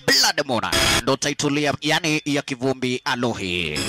Blood Moon ndo title ya, yani ya kivumbi Alohi.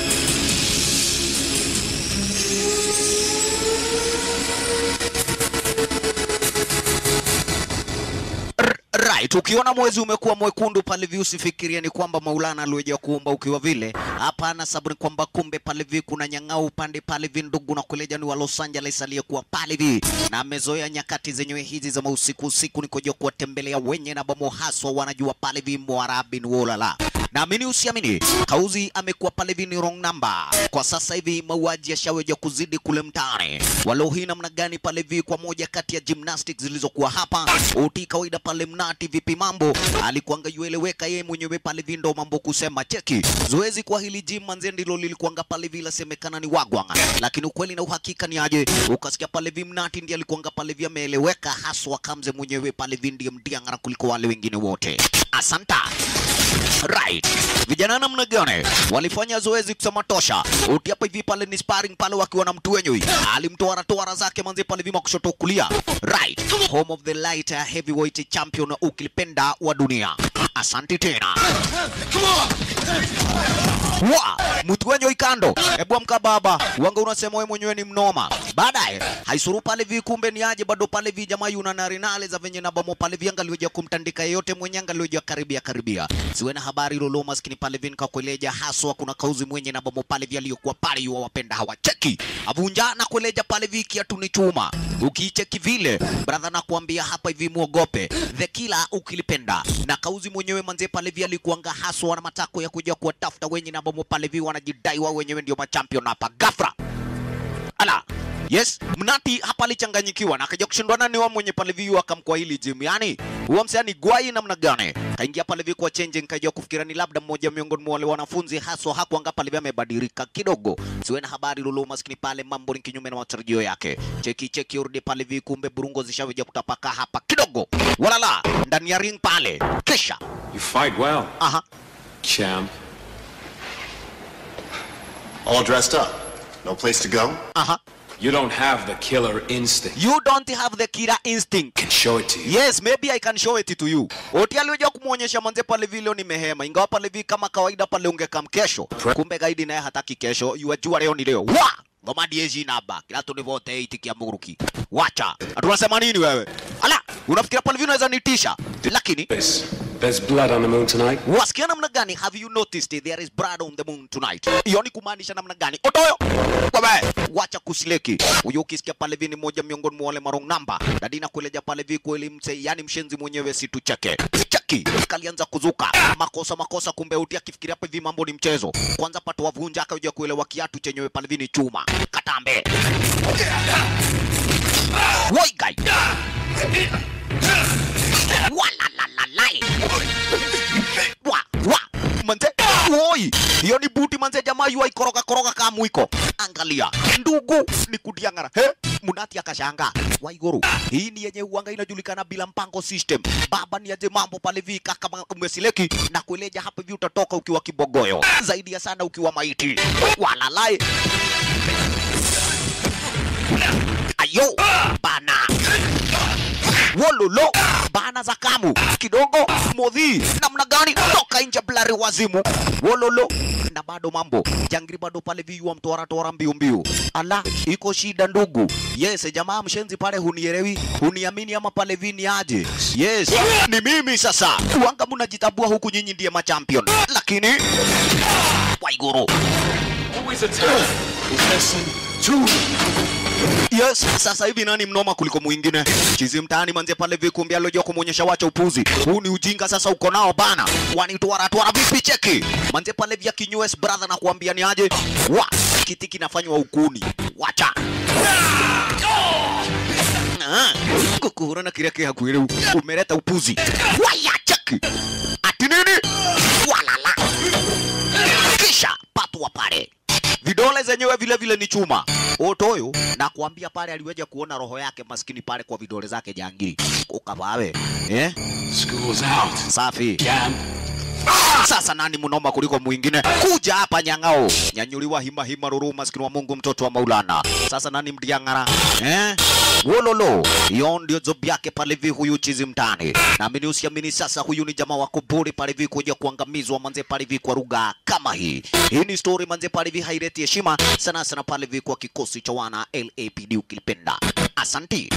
R- Right, ukiona mwezi umekuwa mwekundu pale vi usifikirie ni kwamba Maulana aliweja kuumba ukiwa vile. Hapana, sababu ni kwamba kumbe pale vi kuna nyang'au upande pale vi ndugu na kuleja ni wa Los Angeles aliyekuwa pale vi na amezoea nyakati zenyewe hizi za mausiku usiku ni kuja kuwatembelea wenye na bomo haswa wanajua pale vi Mwarabi ni wolala. Naamini usiamini, Kauzi amekuwa pale vi ni wrong number. Kwa sasa hivi mauaji yashaweja kuzidi kule mtaani. Walohii namna gani pale vi kwa moja kati ya gymnastics zilizokuwa hapa uti kawaida pale mnati vipi mambo alikuanga yueleweka yeye mwenyewe pale vindo mambo kusema cheki zoezi kwa hili gym manze ndilo lilikuanga pale vile semekana ni wagwanga lakini ukweli na uhakika ni aje ukasikia pale vi mnati ndiye alikuanga pale vi ameeleweka haswa kamze mwenyewe pale vi ndiye mdiangara kuliko wale wengine wote asanta Right. Vijana namna gani walifanya zoezi kusema tosha. Uti hapa hivi pale ni sparring pale wakiwa na mtu wenyewe. Alimtoa toara zake manze pale vima kushoto kulia. Right. Home of the light heavyweight champion ukilipenda wa dunia. Asante tena. Wa, mtu wenyewe ikando. Hebu amka baba. Wanga unasema wewe mwenyewe ni mnoma. Baadaye haisuru pale vi kumbe ni aje bado pale vi jamaa yuna na rinale za venye na bomo pale vi angaliweja kumtandika yeyote mwenye angaliweja karibia karibia. Siwe na habari lolo maskini pale vi nikakueleja haswa kuna kauzi mwenye na bomo pale vi aliyokuwa pale yu wapenda hawacheki. Avunja na kueleja pale vi kiatu ni chuma. Ukicheki vile brother na kuambia hapa hivi muogope. The killer ukilipenda. Na kauzi mwenyewe manze pale vi alikuanga haswa na matako ya kuja kuwatafuta wenye na bomo pale vi wanajidai wao wenyewe ndio machampion hapa. Gafra. Ala. Yes, Mnati hapa alichanganyikiwa na akaja kushindwana ni wa mwenye pale viu akamkwa hili gym. Yani, huo msanii gwai namna gani? Kaingia pale vi kwa change nikaja kufikira ni labda mmoja miongoni mwa wale wanafunzi haswa hakuanga pale vi amebadilika kidogo. Siwe na habari lulu maskini pale mambo ni kinyume na matarajio yake. Cheki cheki urudi pale vi kumbe burungo zishaweja kutapaka hapa kidogo. Walala ndani ya ring pale. Kisha. You fight well, Aha. champ. All dressed up. No place to go? Aha. You don't have the killer instinct. You don't have the killer instinct. Can show it to you. Yes, maybe I can show it to you. Oti aliweza kumuonyesha manze pale vile ni mehema, ingawa pale vi kama kawaida pale ungekam kesho. Kumbe gaidi naye hataki kesho, yuajua leo ni leo. Wa! Ngoma diezi naba, kila tunivote itikia muruki. Wacha. Atunasema nini wewe? Ala, unafikiria pale vile unaweza nitisha? Lakini There's, there's blood on the moon tonight. wasikia namna gani? Have you noticed there is blood on the moon tonight? Hiyo ni kumaanisha namna gani? Otoyo. Kwabe, wacha kusileki. Huyo ukisikia pale vi ni moja miongoni mwa wale marong namba. Dadi na kueleja pale vi kweli mse, yani mshenzi mwenyewe si tu cheke. Cheki, kalianza kuzuka. Makosa makosa kumbe uti akifikiria hapa hivi mambo ni mchezo. Kwanza pato wavunja akaja kuelewa kiatu chenyewe pale vi ni chuma. Katambe. Woi guy. Walalalai. Wa, wa, manze. Woi, hiyo ni buti manze jamaa yu aikoroga koroga kama mwiko. Angalia, ndugu ni kudiangara. He? Munati akashanga. Waiguru. Hii ni yenye uanga inajulikana bila mpango system. Baba ni aje mambo pale vi kaka umesileki na kueleja hapa hivi utatoka ukiwa kibogoyo. Zaidi ya sana ukiwa maiti. Walalai. Ayo, bana. Wololo, bana za kamu kidogo, modhi namna gani? Toka nje blari wazimu, wololo na bado mambo jangiri bado pale viua mtoara toara mbiu mbiu. Ala, iko shida ndugu. Yes, jamaa mshenzi pale hunielewi, huniamini ama pale vini aje? Yes, ni mimi sasa. Wanga mnajitabua huku nyinyi ndiye machampion. Lakini Waiguru. Always attack. Listen to Yes, sasa hivi nani mnoma kuliko mwingine? Chizi mtaani manze pale vikumbi alojua kumwonyesha wacha upuzi. Huu ni ujinga sasa uko nao bana. Wanitwara twara vipi cheki? Manze pale vya kinyues brother na kuambia ni aje? Wa, kiti kinafanywa ukuni. Wacha. Ah, kukuhura na kiria kia kuire umeleta upuzi. Waya cheki. Ati nini? Walala. Kisha patwa pale vidole zenyewe vile vile ni chuma. Otoyo na kuambia pale aliweja kuona roho yake maskini pale kwa vidole zake jangiri. Ukavawe. Eh? School's out. Safi. Champ. Sasa nani mnoma kuliko mwingine? Kuja hapa nyang'ao. Nyanyuliwa hima hima ruru maskini wa Mungu mtoto wa Maulana. Sasa nani mdiangara? Eh? wololo hiyo ndio job yake pale vi huyu chizi mtani naamini usiamini sasa huyu ni jamaa wako bure pale vi kuja kuangamizwa manze pale vi kwa lugha kama hii hii ni story manze pale vi haireti heshima sana sana pale vi kwa kikosi cha wana LAPD ukilipenda asanti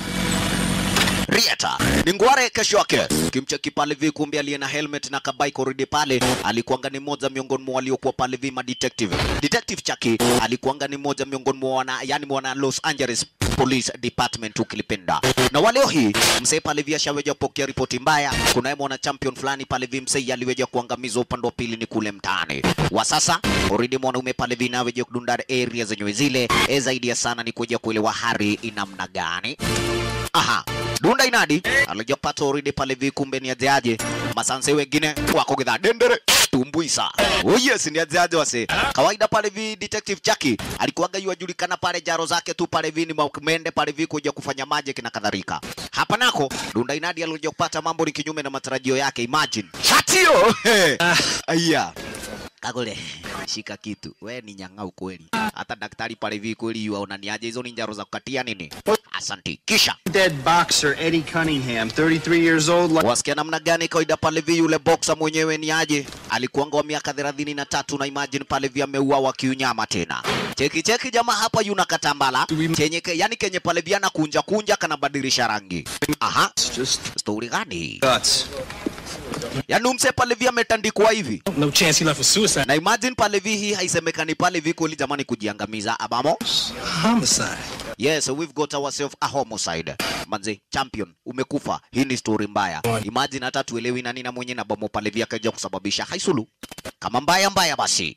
Rieta ni ngware kesho yake kimcheki pale vi kumbe aliye na helmet na kabai koridi pale alikuanga ni moja miongoni mwa waliokuwa pale vi ma detective detective Chaki alikuanga ni moja miongoni mwa wana yani mwana Los Angeles Police Department ukilipenda na waleo hii msee pale vi ashaweja pokea ripoti mbaya kunaye mwana champion fulani pale vi msee aliweja kuangamizwa upande wa pili ni kule mtaani wa sasa already mwanaume pale vi naweja kudunda area zenyewe zile e zaidi ya sana ni kuja kuelewa hari inamna gani aha dunda inadi alijapata oridi pale vikumbe ni ajeaje masanse wengine wako gidha dendere tumbuisa oh yes ni ajeaje wase kawaida pale vi detective Jackie alikuwaga yuajulikana pale jaro zake tu pale vi ni mende pale vi kuja kufanya magic na kadhalika hapa nako dunda inadi alikuja kupata mambo ni kinyume na matarajio yake imagine hatio aya Kagole, shika kitu. We ni nyang'au kweli. Hata daktari pale hivi kweli yuaona ni aje hizo ni njaro za kukatia nini? Asanti. Kisha Dead boxer Eddie Cunningham, 33 years old. Like wasikia namna gani kawaida pale vi yule boxer mwenyewe ni aje? Alikuanga wa miaka thelathini na tatu na imagine pale vi ameuawa kiunyama tena. Cheki cheki jamaa hapa yuna katambala kenye ke, yani kenye pale vi anakunja kunja kanabadilisha rangi. Aha, just story gani hii? guts. Yaani umse pale vi ametandikwa hivi. No chance he left for suicide. Na imagine pale vi hii haisemekani pale vi kweli jamani kujiangamiza abamo. Homicide. Yes, we've got ourselves a homicide. Manze, champion, umekufa. Hii ni story mbaya. Imagine hata tuelewi nani na mwenye na bomo pale vya kaja kusababisha haisulu. Kama mbaya mbaya basi.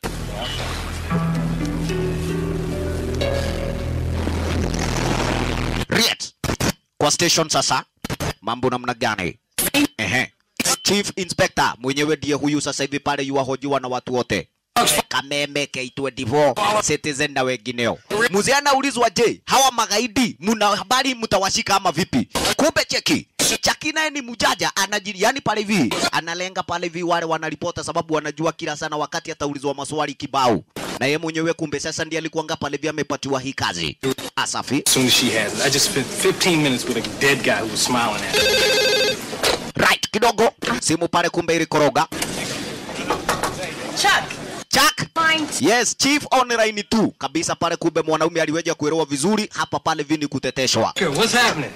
Riet. Kwa station sasa. Mambo namna gani? Ehe. Chief Inspector mwenyewe ndiye huyu sasa hivi pale yuwahojiwa na watu wote. Kameme K24 Citizen na wengineo. Mzee anaulizwa, je, hawa magaidi mna habari mtawashika ama vipi? Kumbe cheki Chaki naye ni mjaja anajiri, yani pale hivi analenga pale hivi wale wanaripota, sababu wanajua kila sana wakati ataulizwa maswali kibao, na yeye mwenyewe kumbe sasa ndiye alikuanga pale hivi amepatiwa hii kazi. Asafi As soon as she has it. I just spent 15 minutes with a dead guy who was smiling at me. right kidogo, simu pale kumbe ilikoroga. Chuck, Chuck mind Yes, chief online tu kabisa pale, kumbe mwanaume aliweja kuelewa vizuri hapa pale vini kuteteshwa. Girl, what's happening?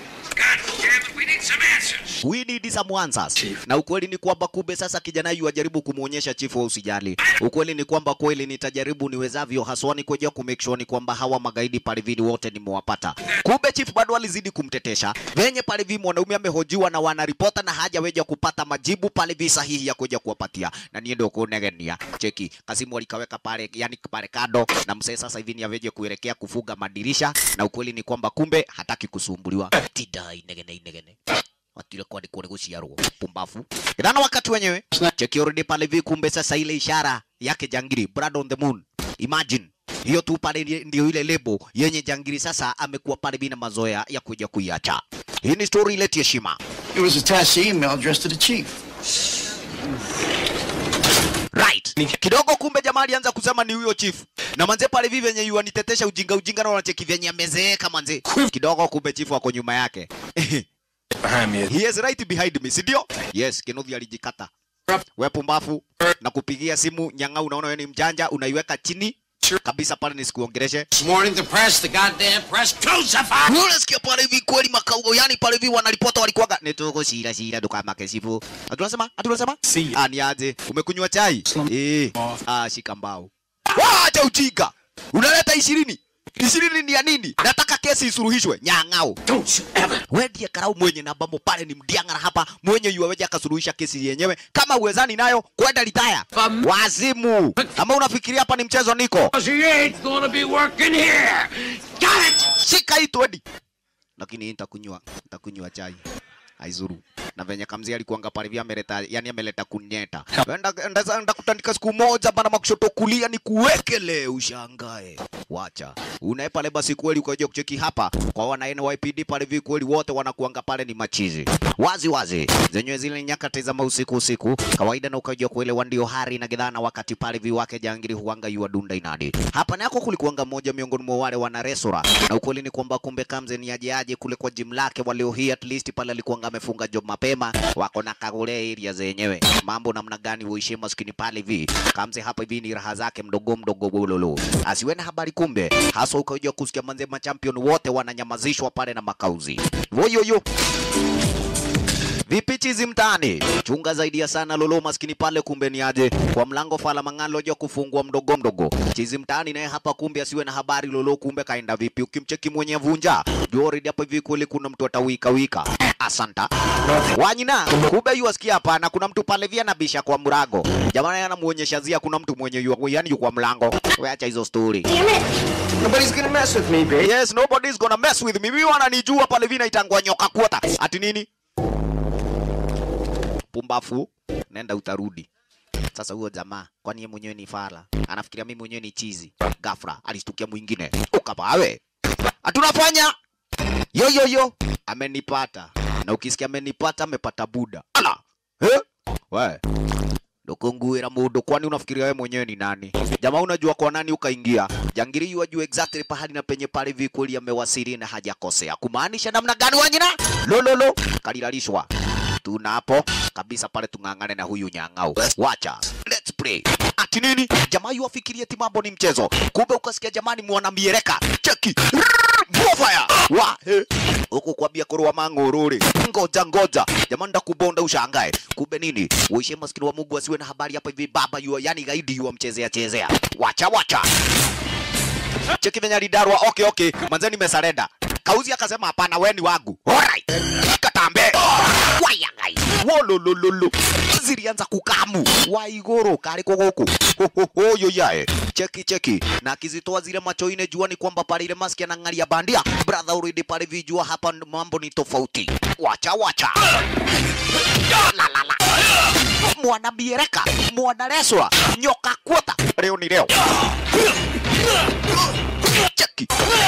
We need some answers. Na ukweli ni kwamba kumbe sasa kijana yu ajaribu kumuonyesha chifu wa usijali. Ukweli ni kwamba kweli nitajaribu niwezavyo haswa ni kuja ku make sure ni kwamba hawa magaidi pale vini wote nimewapata. Kumbe chief bado alizidi kumtetesha. Venye pale vi mwanaume amehojiwa na wanaripota na hajaweja kupata majibu pale vi sahihi ya kuja kuwapatia. Na niende kunegenia. Cheki, Kasimu alikaweka pale yani pale kado na msee sasa hivi ni aveje kuelekea kufuga madirisha na ukweli ni kwamba kumbe hataki kusumbuliwa. Tidai negene negene watire kwa ndiko guciarwo pumbafu ithana wakati wenyewe cheki already pale vi kumbe sasa ile ishara yake jangiri blood on the moon imagine hiyo tu pale ndi- ndio ile lebo yenye jangiri sasa amekuwa pale bina mazoea ya kuja kuiacha hii ni story ile heshima It was attached to email addressed to the chief. right kidogo kumbe jamaa alianza kusema ni huyo chief na manze pale vivi venye yuanitetesha ujinga ujinga na wanacheki venye amezeeka manze kidogo kumbe chief wako nyuma yake Behind me. He is right behind me, si ndio? Yes, Kenobi alijikata. We pumbafu na kupigia simu nyang'au, unaona wewe ni mjanja, unaiweka chini kabisa pale nisikuongeleshe. This morning the press, the goddamn press, crucified! Unasikia pale hivi kweli makaugo, yani pale hivi wanaripota walikuwaga nituko shira shira dukamake sifu. Atunasema, atunasema? See. Ah, ni aje? Umekunywa chai? Slum- Eh. Off. Ah, shika mbao. Wacha ujinga. Unaleta ishirini. Ishirini ni ya nini? Nataka kesi isuruhishwe. Nyang'au. Don't you ever! we ndiye karau mwenye na ambamo pale ni mdiang'ara hapa mwenye yuaweja akasuluhisha kesi yenyewe kama uwezani nayo kwenda litaya Fam- wazimu ama unafikiria hapa ni mchezo niko She ain't gonna be working here! Got it! shika hii twedi lakini hii nitakunywa nitakunywa chai aizuru na venye kamzi alikuanga pale vya ameleta yani ameleta kunyeta enda enda enda kutandika siku moja bana makushoto kulia ni kuwekele ushangae wacha unae pale basi kweli ukaja kucheki hapa kwa wana NYPD pale vi kweli wote wanakuanga pale ni machizi wazi wazi zenyewe zile nyakati za usiku usiku kawaida na ukaja kuelewa ndio hari na gidhana wakati pale vi wake jangiri huanga yua dunda inadi hapa nako kulikuanga mmoja miongoni mwa wale wana resora na ukweli ni kwamba kumbe kamze ni aje aje kule kwa gym lake walio hii at least pale alikuanga amefunga job mapema wako na kagule area zenyewe mambo namna gani uishi maskini pale hivi kamze hapa hivi ni raha zake mdogo mdogo bololo asiwe na habari kumbe hasa ukaja kusikia manze machampion wote wananyamazishwa pale na makauzi voyoyo Vipi chizi mtaani? Chunga zaidi ya sana lolo maskini pale kumbe ni aje. Kwa mlango fala mangalo jo kufungua mdogo mdogo. Chizi mtaani naye hapa kumbe asiwe na habari lolo kumbe kaenda vipi. Ukimcheki mwenye vunja. Jori hapo hivi kweli kuna mtu atawika wika. Asanta. Wanyina, kumbe yu asikia hapana kuna mtu pale vya nabisha kwa mrago. Jamani anamuonyesha zia kuna mtu mwenye yu yani yu kwa mlango. Weacha hizo story. Nobody's gonna mess with me, babe. Yes, nobody's gonna mess with me. Mimi wananijua pale vina itangwa nyoka kuota. Ati nini? Pumbafu, nenda utarudi. Sasa huyo jamaa, kwani yeye mwenyewe ni fala? Anafikiria mimi mwenyewe ni chizi. Ghafla alistukia mwingine. Ukapawe. Hatunafanya. Yo yo yo, amenipata. Na ukisikia amenipata, amepata buda. Ala. Eh? We. Ndukunguira mundu, kwani unafikiria wewe mwenyewe ni nani? Jamaa unajua kwa nani ukaingia. Jangiri yu ajue exactly pahali na penye pale vikuli amewasili na hajakosea. Kumaanisha namna gani wanyina? Lololo, kalilalishwa. Tunapo kabisa pale tung'ang'ane na huyu nyang'au. Wacha. Let's play. Ati nini? Jamaa yu afikirie ti mambo ni mchezo. Kumbe ukasikia jamani mwana miereka. Cheki. Bonfire. Wa. He. Huku kwambia kurwa mang'ururi. Ngoja ngoja. Jamani ndakubonda ushangae. Kumbe nini? Uishe maskini wa Mungu asiwe na habari hapa hivi baba yu yani gaidi yu mchezea chezea. Wacha wacha. Cheki venye alidarwa. Okay okay. Manzeni nimesarenda. Kauzi akasema hapana, wewe ni wangu. Alright. Katambe. Wayangai. Wololololo. Zilianza kukamu. Waigoro kari kogoku. Ho ho ho yo yae. Cheki cheki. Na akizitoa zile macho ine jua ni kwamba pale ile maski anang'aria bandia. Brother already pale vijua hapa mambo ni tofauti. Wacha wacha. La la la. Mwana biereka, mwana reswa, nyoka kuota. Leo ni leo. Cheki.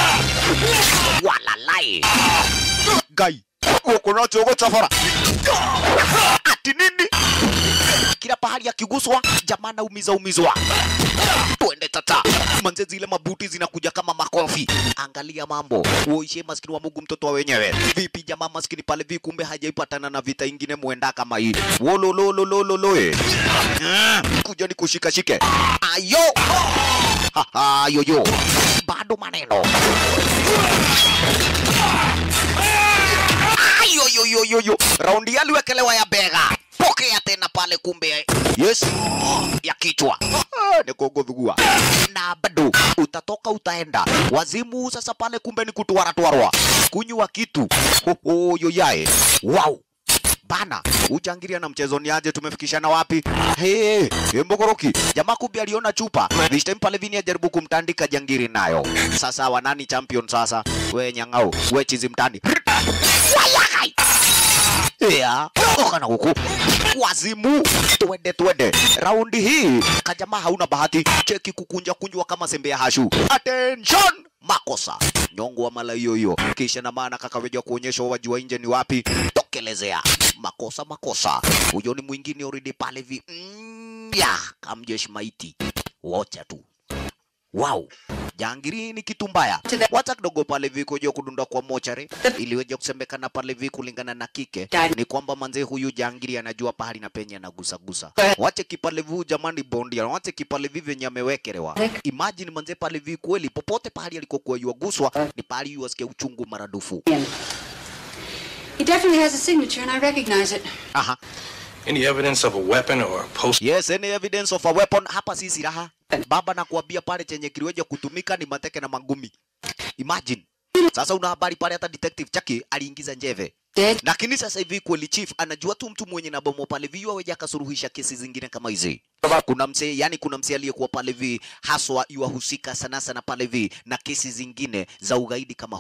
Walalai. Gai. Uko na chogo chafara. Ati nini? Kila pahali akiguswa jamaa na umiza umizwa. Twende tata. Manze zile mabuti zinakuja kama makofi. Angalia mambo. Uishe maskini wa Mungu mtoto wa wenyewe. Vipi jamaa maskini pale vi kumbe hajaipatana na vita ingine muenda kama hii. Wolololololo. eh. Ah, Kuja ni kushika shike. Ayo. Ha ha yo yo. Bado maneno. Ayo yo yo yo yo. Raundi aliwekelewa ya bega. Pokea tena pale kumbe. Yes. Ya kichwa. Ah, Ni kugodhugua. Na bado utatoka utaenda. Wazimu sasa pale kumbe ni kutwara twarwa. Kunywa kitu. Ho ho yo yae. Wow. Bana, ujangiria na mchezo ni aje tumefikishana wapi? Hey, Mbogoroki. Jamaa kumbe aliona chupa. This time pale vini ajaribu kumtandika jangiri nayo. Sasa wanani champion sasa? We nyang'au, we chizi mtani. Wayakai. Ya, kana huku. Wazimu. Twende twende. Raundi hii kajamaa hauna bahati. Cheki kukunja kunjwa kama sembe ya hashu. Attention! Makosa. Nyongo wa mala hiyo hiyo. Kisha na maana kakaweja kuonyesha wajua nje ni wapi. Tokelezea. Makosa makosa. Huyo ni mwingine already pale vi. Mm, ya, kamjeshi maiti. Wote tu. Wow. Jangiri ni kitu mbaya. Wacha kidogo pale vi kuja kudunda kwa mochari iliweja kusemekana pale vi kulingana na kike ni kwamba manze huyu jangiri anajua pahali na penye anagusa gusa. Wache kipale vi jamani bondia, wache kipale vi venye amewekelewa. Imagine manze pale vi kweli popote pahali alikokuwa yuaguswa ni pahali yuasikia uchungu maradufu. He definitely has a signature, and I recognize it. Aha. Any evidence of a weapon or a post? Yes, any evidence of a weapon. Hapa si silaha. Baba nakuambia pale chenye kiliweja kutumika ni mateke na mangumi. Imagine. Sasa una habari pale hata detective Chaki aliingiza njeve. Dead? Lakini sasa hivi kweli chief anajua tu mtu mwenye na bomo pale vi waweja akasuluhisha kesi zingine kama hizi. Kuna msee, yani kuna msee aliyekuwa pale vi haswa yuwahusika sana sana pale vi na kesi zingine za ugaidi kama huu.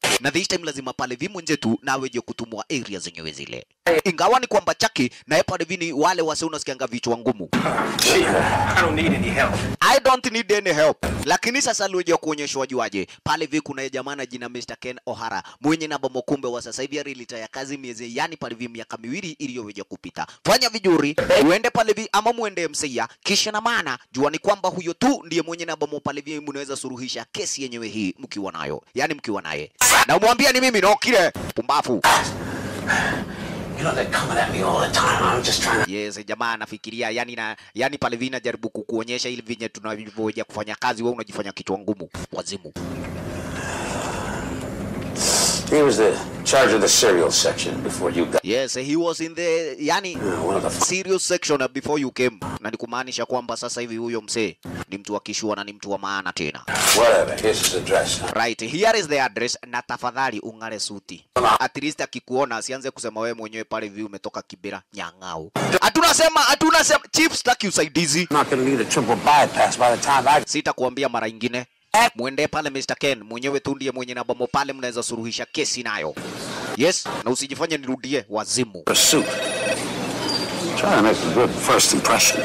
na this time lazima pale vi mwenzetu na weje kutumwa area zenyewe zile, ingawa ni kwamba Chaki naye pale vi ni wale wase unasikianga vichwa ngumu Chief, I don't need any help. I don't need any help. Lakini sasa luja kuonyeshwa wajuaje pale vi kuna jamaa na jina Mr. Ken O'Hara mwenye namba mokumbe wa sasa hivi alilitaya kazi miezi yani pale vi miaka miwili iliyoweja kupita. Fanya vizuri uende pale vi ama muende MCA kisha na maana jua ni kwamba huyo tu ndiye mwenye namba mo pale vi mnaweza suruhisha kesi yenyewe hii mkiwa nayo, yani mkiwa naye na umwambia ni mimi no kile pumbafu. You know, they're coming at me all the time. I'm just trying to. Yes, jamaa anafikiria yani na yani pale vina jaribu kukuonyesha ili vinye tunavyoja kufanya kazi, wewe unajifanya kichwa ngumu, wazimu. He was the charge of the cereal section before you got. Yes, he was in the yani one of the f- serious section before you came, na ni kumaanisha kwamba sasa hivi huyo msee ni mtu wa kishua na ni mtu wa maana tena. Whatever. Here's his address. Right, here is the address, na tafadhali ung'are suti. At least akikuona asianze kusema wewe mwenyewe pale hivi umetoka Kibera nyang'au. Hatuna sema, hatuna sema, chief, sitaki usaidizi. I'm not gonna need a triple bypass by the time I. Sitakuambia mara ingine. Mwende pale Mr. Ken, mwenyewe tu ndiye mwenye namba mo pale, mnaweza suruhisha kesi nayo. Yes, na usijifanye nirudie wazimu. Pursuit. Trying to make a good first impression.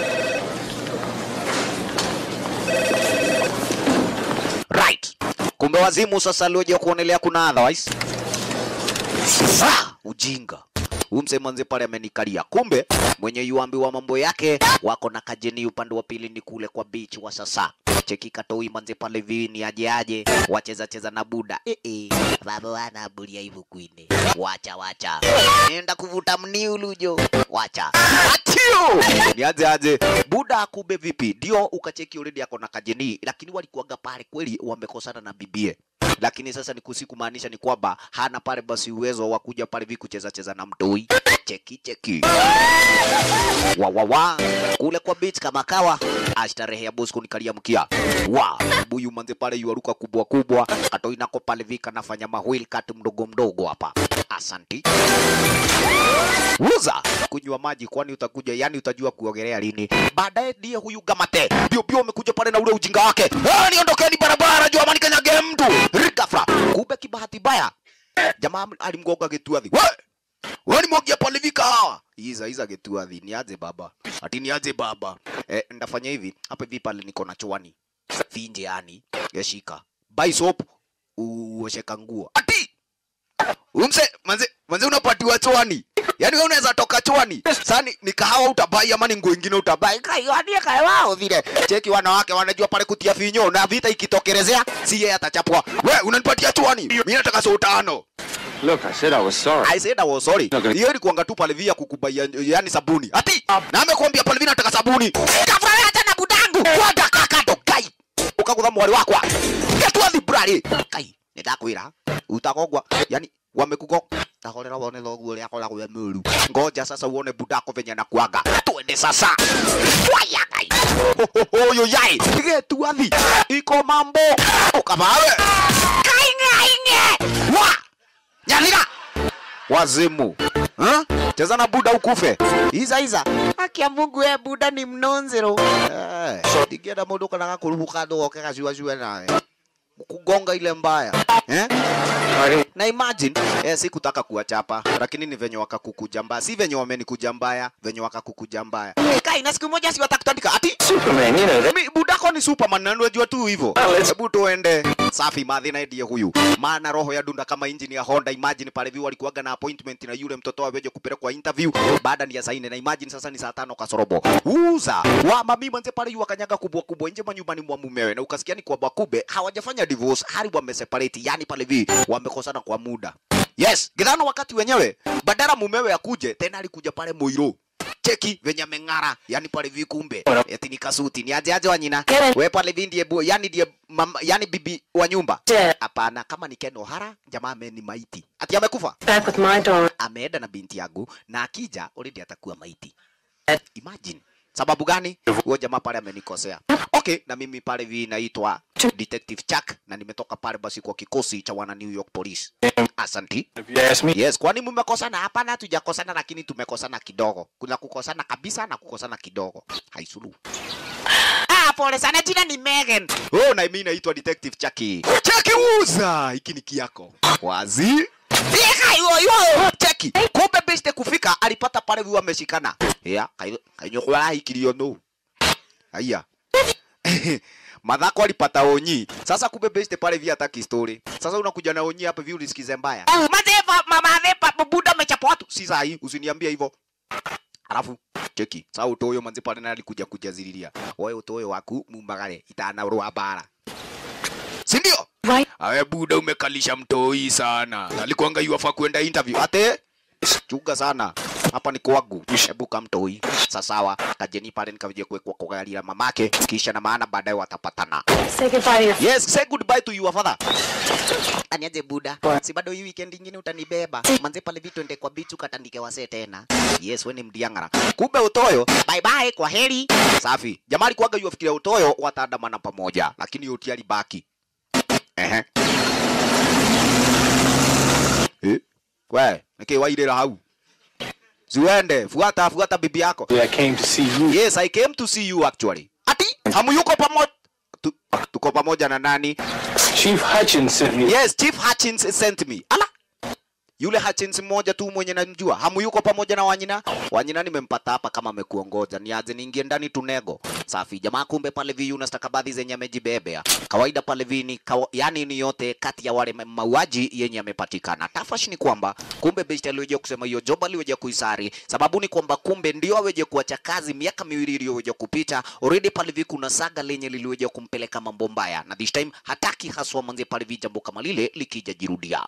Right. Kumbe wazimu sasa alioja kuonelea kuna otherwise. Ah, ujinga. Huyu msee manze pale amenikalia. Kumbe mwenye yuambiwa mambo yake wako na kajeni upande wa pili ni kule kwa beach wa sasa. Cheki katoi manze pale vini aje aje wacheza cheza na buda. Eh eh. Baba wana bulia hivyo kwine. Wacha wacha. Nenda kuvuta mniulujo. Wacha. Atio. Niaje aje. Buda akube vipi? Ndio ukacheki already ako na kajeni lakini walikuwaga pale kweli wamekosana na bibie lakini sasa ni kusi kumaanisha ni kwamba hana pale basi uwezo wa kuja pale vi kucheza cheza na mtoi cheki cheki wa wa wa kule kwa beach kama kawa ashtarehe ya boss kunikalia mkia wa buyu manze pale yuaruka kubwa kubwa katoi nako pale vika nafanya mahwil kat mdogo mdogo hapa asanti Uza kunywa maji, kwani utakuja, yani utajua kuogelea lini? Baadaye ndiye huyu Gamate bio bio amekuja pale na ule ujinga wake, "Ah, niondokeni barabara, jua mani kanyage mtu rikafra. Kumbe kibahati baya jamaa alimgonga gituathi, we wewe ni mwagia pale vika hawa iza iza gituathi, niaje baba, ati niaje baba. Eh, ndafanya hivi hapa hivi, pale niko na chwani finje, yani yashika buy soap uosheka nguo ati Umse, manze, manze unapatiwa chwani. Yaani wewe unaweza toka chwani. Sasa ni kahawa utabai ama ni nguo ingine utabai. Kaiwania kae wao vile. Cheki wanawake wanajua pale kutia finyo na vita ikitokelezea si yeye atachapwa. We unanipatia chwani. Mimi nataka so tano. Look, I said I was sorry. I said I was sorry. Okay. Hiyo ni kuanga tu pale via kukubaia yani sabuni. Ati na amekwambia pale via nataka sabuni. Kafara hata na budangu. Kwenda kakado kai. Ukagutha mwari wakwa. Getwathi brari. Kai. Nitakwira. Utakogwa. Yani wamekugo tahorera wone thoguo ria koragwo we mũru ngoja sasa uone budako venye na kuanga twende sasa waya ngai huyu yai getuathi iko mambo ukamawe kaingainge wa nyalira wazimu huh? cheza na buda ukufe iza iza akia mungu we buda ni mnonzero eh, ndigienda mundu kana gakuruhuka ndugoke gacuacue nawe kugonga ile mbaya eh? na imagine eh, sikutaka kuwachapa lakini ni venye wakakukuja mbaya si venye wamenikuja mbaya venye wakakukuja mbaya kai na siku moja si watakutandika ati Superman, you know that. Mi, budako ni superman na unajua tu hivyo hebu tuende safi madhi na ndiye huyu maana roho ya dunda kama engine ya Honda imagine pale view walikuwaga na appointment na yule mtoto aweje kupelekwa interview baada ni ya saa nne na imagine sasa ni saa tano kasorobo uza wa mami manze pale yu wakanyaga kubwa kubwa nje manyumbani mwa mumewe na ukasikia ni kwamba kube hawajafanya divorce hali wameseparate yani pale vi wamekosana kwa muda yes gidhano wakati wenyewe badala mumewe akuje tena alikuja pale Muiro cheki venye ameng'ara yani pale vi kumbe eti ni kasuti ni aje aje wanyina we pale vi ndiye bu- yani ndiye mama, yani bibi wa nyumba hapana kama ni Ken O'Hara jamaa ame ni maiti ati amekufa Back with my daughter. ameenda na binti yangu na akija already atakuwa maiti imagine sababu gani huyo jamaa pale amenikosea okay na mimi pale vi naitwa detective Chuck na nimetoka pale basi kwa kikosi cha wana New York Police asanti If you ask me, Yes, kwani mmekosana? Hapana, hatujakosana, lakini tumekosana kidogo. Kuna kukosana kabisa na kukosana kidogo. Haisulu. Ah, pole sana, jina ni Megan. Oh, na mimi naitwa Detective Chucky. Chucky uza, hiki ni kiako. Wazi? Fika hiyo hiyo. Chucky. Kumbe beste kufika alipata pale viwa ameshikana. Ya, kainyo kwa hikilio no. Aya. Madhako alipata onyi. Sasa kumbe beste pale via hataki story. Sasa unakuja na onyi hapa vile ulisikize mbaya. Mazefa mama vepa buda amechapa watu. Si sahi, usiniambie hivyo. Alafu cheki. Sasa utoyo manzi pale na alikuja kujazililia. Wewe utoyo waku mumbagare itana rwa bara. Si ndio? Awe buda umekalisha mtoi sana. Alikuanga yuafa kwenda interview. Ate chunga sana. Hapa ni kwangu. Hebu kamtoi. Sasa sawa, kajeni pale nikaje kuwekwa kwa gari la mamake kisha na maana baadaye watapatana. Say goodbye to your Yes, say goodbye to your father. Aniaje buda. Si bado hii weekend nyingine utanibeba. Manze pale vitu ende kwa bichu katandike wase tena. Yes, wewe ni mdiangara. Kumbe utoyo. Bye bye, kwa heri. Safi. Jamaa alikuwaga yuafikiria utoyo wataandamana pamoja, lakini yote alibaki. Ehe. Eh? We, nikiwairira hau. Ziwende, fuata fuata bibi yako. I came to see you. Yes, I came to see you actually. Ati, hamuyuko pamoja? Tu, tuko pamoja na nani? Chief Hutchins sent me. Yes, Chief Hutchins sent me. Ala. Yule Hutchins mmoja tu mwenye namjua. Hamuyuko pamoja na Wanyina? Wanyina nimempata hapa kama amekuongoza. Niaje niingie ndani tunego. Safi. Jamaa kumbe pale vi una stakabadhi zenye amejibebea. Kawaida pale vi ni kawa, yani ni yote kati ya wale ma- mauaji yenye yamepatikana. Tafash ni kwamba kumbe Beshte aliweja kusema hiyo job aliweja kuisari. Sababu ni kwamba kumbe ndio aweje kuacha kazi miaka miwili iliyoweja kupita. Already pale vi kuna saga lenye liliweja kumpeleka mambo mbaya. Na this time hataki haswa manze pale vi jambo kama lile likija jirudia.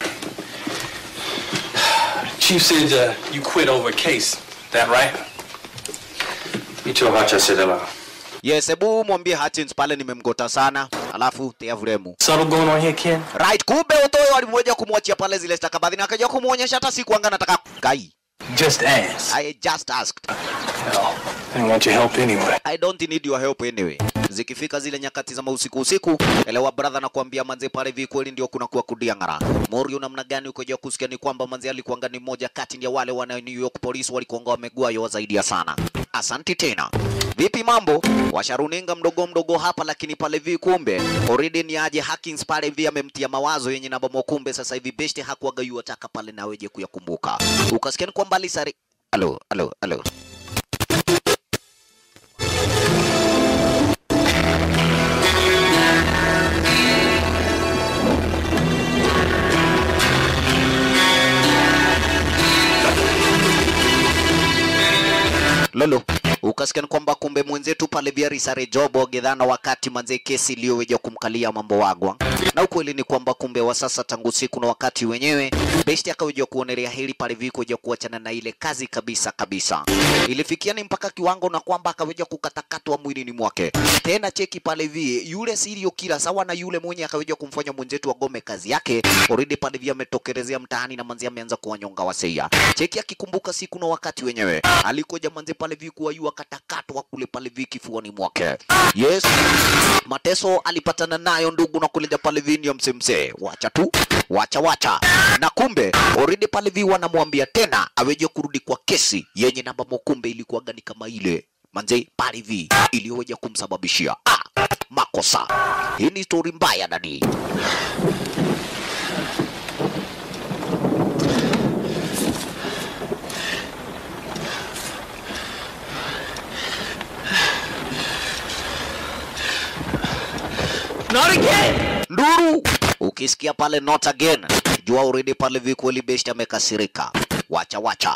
Chief said uh, you quit over a case. That right? You told Hutch I said hello. Yes, hebu mwambie Hutchins pale nimemgota sana, alafu tia vremu. Subtle going on here, Ken? Right, kumbe Otoyo alimweja kumwachia pale zile stakabadhi na akaja kumuonyesha hata sikuanga nataka kai. Just ask. I just asked. Hell, I didn't want your help anyway. I don't need your help anyway. Zikifika zile nyakati za usiku usiku, elewa brother na kuambia manze pale vi kweli ndio kuna kuwa kudiangara. Morio namna gani ukoja kusikia ni kwamba manze alikuanga ni moja kati ya wale wana New York Police walikuanga wamegua yo zaidi ya sana. Asanti tena. Vipi mambo? Washaruninga mdogo mdogo hapa lakini pale vi kumbe already ni aje Hackins pale vi amemtia mawazo yenye namba mokumbe sasa hivi best hakuaga yu ataka pale na weje kuyakumbuka. Ukasikia ni kwamba alisari Alo, alo, alo. Lolo, ukasikia ni kwamba kumbe mwenzetu pale Viari Sare Jobo gedhana wakati manze kesi iliyoweja kumkalia mambo wagwa, na ukweli ni kwamba kumbe wa sasa tangu siku na wakati wenyewe besti akaweja kuonelea hili pale vikuja kuachana na ile kazi kabisa kabisa. Ilifikia ni mpaka kiwango na kwamba akaweja kukatakatwa mwilini mwake. Tena cheki pale vi yule serial killer sawa na yule mwenye akaweja kumfanya mwenzetu agome kazi yake, already pale vi ametokelezea mtaani na manzi ameanza kuwanyonga waseia. Cheki akikumbuka siku na wakati wenyewe alikuja manze pale vi kuwa yu akatakatwa kule pale vi kifuani mwake. Yes, mateso alipatana nayo ndugu na kuleja pale vi ndio msemse. Wacha tu, wacha wacha. Na kumbe already pale vi wanamwambia tena aweje kurudi kwa kesi yenye namba mokumbe ilikuwa gani kama ile manze pale vi iliyoweja kumsababishia ah, makosa. Hii ni story mbaya dadi. Not again! nduru ukisikia pale not again jua already pale vikweli best amekasirika wacha wacha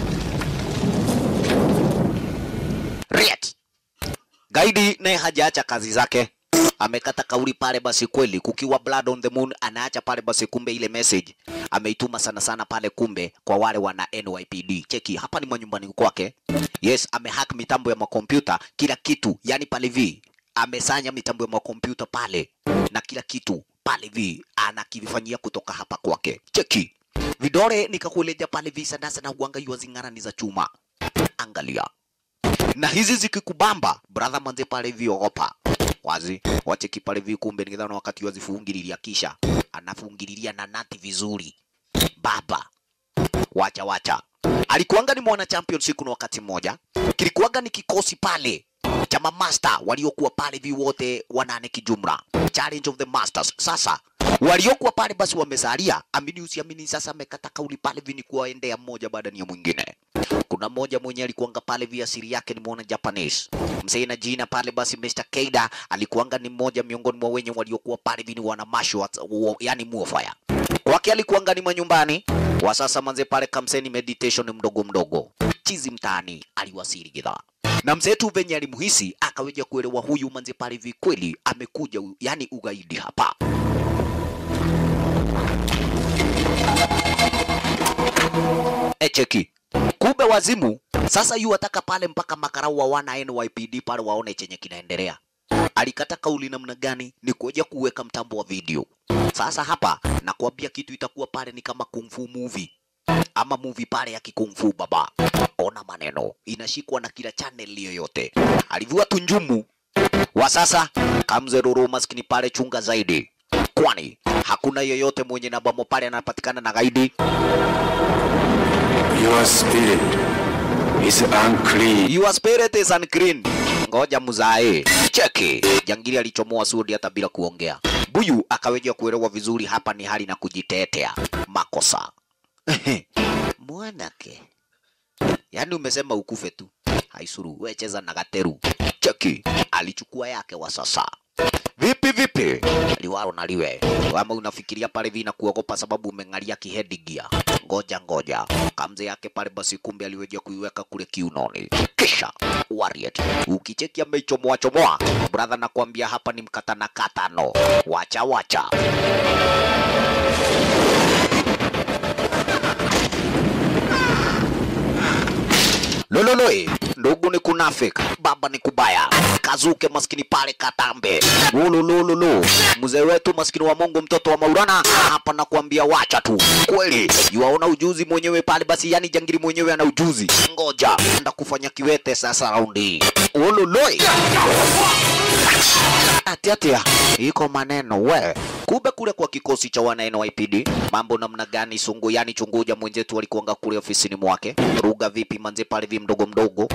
Riet. gaidi naye hajaacha kazi zake amekata kauli pale basi kweli kukiwa blood on the moon anaacha pale basi kumbe ile message ameituma sana sana pale kumbe kwa wale wana NYPD cheki hapa ni manyumbani kwake yes amehack mitambo ya makompyuta kila kitu yani pale vi amesanya mitambo ya makompyuta pale na kila kitu pale vi anakivifanyia kutoka hapa kwake cheki vidole nikakueleza pale vi sandasa na uanga yua zing'ara ni za chuma angalia na hizi zikikubamba brother manze pale vi ogopa wazi wacheki pale vi kumbe ningedhana wakati wazifungililia kisha anafungililia na nati vizuri baba wacha wacha alikuanga ni mwana champion siku na wakati mmoja kilikuanga ni kikosi pale chama master waliokuwa pale vi wote wanane kijumla, challenge of the masters. Sasa waliokuwa pale basi wamesalia, amini usiamini, sasa amekata kauli pale vi ni kuwaendea mmoja baada ya mwingine. Kuna mmoja mwenye alikuanga pale vi asili yake ni mwana Japanese mzee na jina pale basi Mr. Keida alikuanga ni mmoja miongoni mwa wenye waliokuwa pale vi ni wana masho yani muofaya kwake alikuanga ni manyumbani wa sasa manze pale kamseni meditation mdogo mdogo chizi mtaani aliwasili gidhaa na mzee tu venye alimuhisi akaweja kuelewa huyu manze pale hivi kweli amekuja u- yani ugaidi hapa echeki kumbe wazimu sasa yu ataka pale mpaka makarau wa wana NYPD pale waone chenye kinaendelea alikata kauli namna gani ni kuja kuweka mtambo wa video sasa hapa nakwambia kitu itakuwa pale ni kama kung fu movie ama movie pale ya kikungfu baba ona maneno inashikwa na kila channel yoyote alivua tunjumu wa sasa kamzeruru maskini pale chunga zaidi kwani hakuna yoyote mwenye nabamo pale anapatikana na gaidi Your spirit is unclean. Your spirit is unclean. Ngoja muzae. Cheki. Jangili alichomoa sudi hata bila kuongea. Buyu akaweja kuelewa vizuri hapa ni hali na kujitetea. Makosa. Mwanake. Yaani umesema ukufe tu. Haisuru, we cheza na gateru. Cheki. Alichukua yake wa sasa. Vipi vipi? Liwaro na liwe. Wama unafikiria pale vina kuogopa sababu umeng'alia kihedigia. Ngoja ngoja. Kamze yake pale basi kumbe aliweja kuiweka kule kiunoni. Kisha Warrior. Ukicheki ameichomoa chomoa. Brother nakwambia hapa ni mkatana katano. Wacha wacha. Lololoi, ndugu ni kunafik, baba ni kubaya. Kazuke maskini pale Katambe. Lulululu, mzee wetu maskini wa Mungu, mtoto wa Maulana, hapa nakwambia wacha tu. Kweli, yuaona ujuzi mwenyewe pale basi, yani jangiri mwenyewe ana ujuzi. Ngoja, enda kufanya kiwete sasa raundi. Lololoi. Ati ati ya, iko maneno we. Kumbe kule kwa kikosi cha wana NYPD mambo namna gani? Sungu yani chunguja mwenzetu alikuanga kule ofisini mwake. Ruga vipi manze pale vi mdogo mdogo.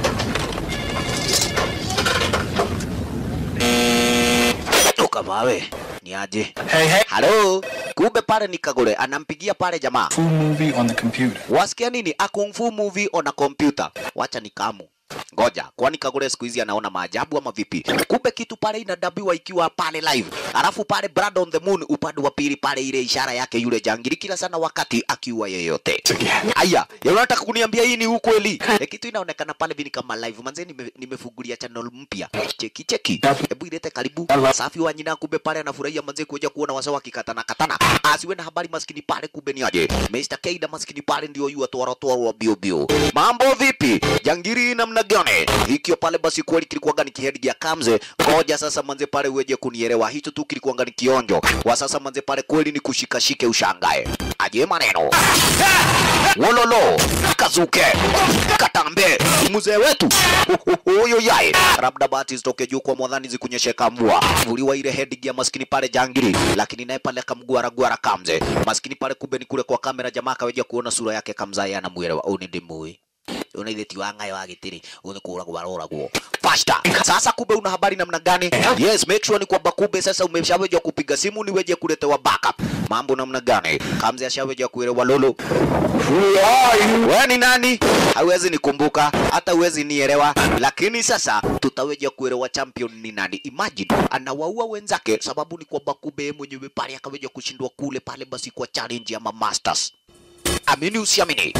Toka mawe. Ni aje? Hey, hey. Halo. Kumbe pale ni Kagore anampigia pale jamaa. Full movie on the computer. Wasikia nini? A kung fu movie on a computer. Wacha nikamu. Ngoja, kwani Kagore siku hizi anaona maajabu ama vipi? Kumbe kitu pale inadabiwa ikiwa pale live. Alafu pale Brad on the Moon upande wa pili pale ile ishara yake yule jangili kila sana wakati akiwa yeyote. Aya, ya unataka kuniambia hii ni ukweli? E, kitu inaonekana pale vini kama live. Manze nime, nimefungulia channel mpya. Cheki cheki. Hebu ilete karibu. Safi wa nyina kumbe pale anafurahia manze kuja kuona wasawa kikatana katana. Asiwe na habari maskini pale kumbe ni aje. Mr. Keida maskini pale ndio yu atwara twara bio bio. Mambo vipi? Jangiri namna gani? Hikio pale basi kweli kilikuwaga ni kihedi ya kamze. Ngoja sasa manze pale uweje kunielewa. Hicho tu kilikuwaga ni kionjo. Wa sasa manze pale kweli ni kushikashike ushangae. Aje maneno. Wololo, Kazuke, Katambe, mzee wetu huyo yae, labda bahati zitoke juu kwa mwadhani zikunyesheka mvua, vuliwa ile headgear ya maskini pale jangili, lakini naye pale akamgwara gwara kamze maskini pale, kumbe ni kule kwa kamera, jamaa akaweja kuona sura yake kamzaya, anamwelewa uni ndimui unaithe ti wangayo wa gitiri uni kuragwo aroragwo fasta sasa kumbe una habari namna gani yes make sure ni kwamba kumbe sasa umeshaweja kupiga simu niweje kuletewa backup mambo namna gani kamze ashaweja kuelewa lolo wewe ni nani hawezi nikumbuka hata huwezi nielewa lakini sasa tutaweja kuelewa champion ni nani imagine anawaua wenzake sababu ni kwamba kumbe yeye mwenyewe pale akaweja kushindwa kule pale basi kwa challenge ama masters amini usiamini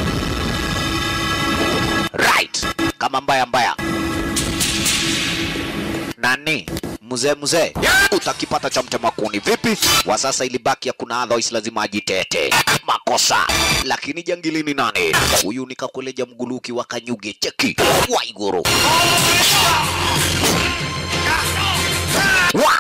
right kama mbaya mbaya nani mzee mzee utakipata cha mtema kuni vipi wa sasa ilibaki hakuna otherwise lazima ajitete makosa lakini jangilini nani huyu nikakuleja mguluki wa kanyuge cheki waiguru wa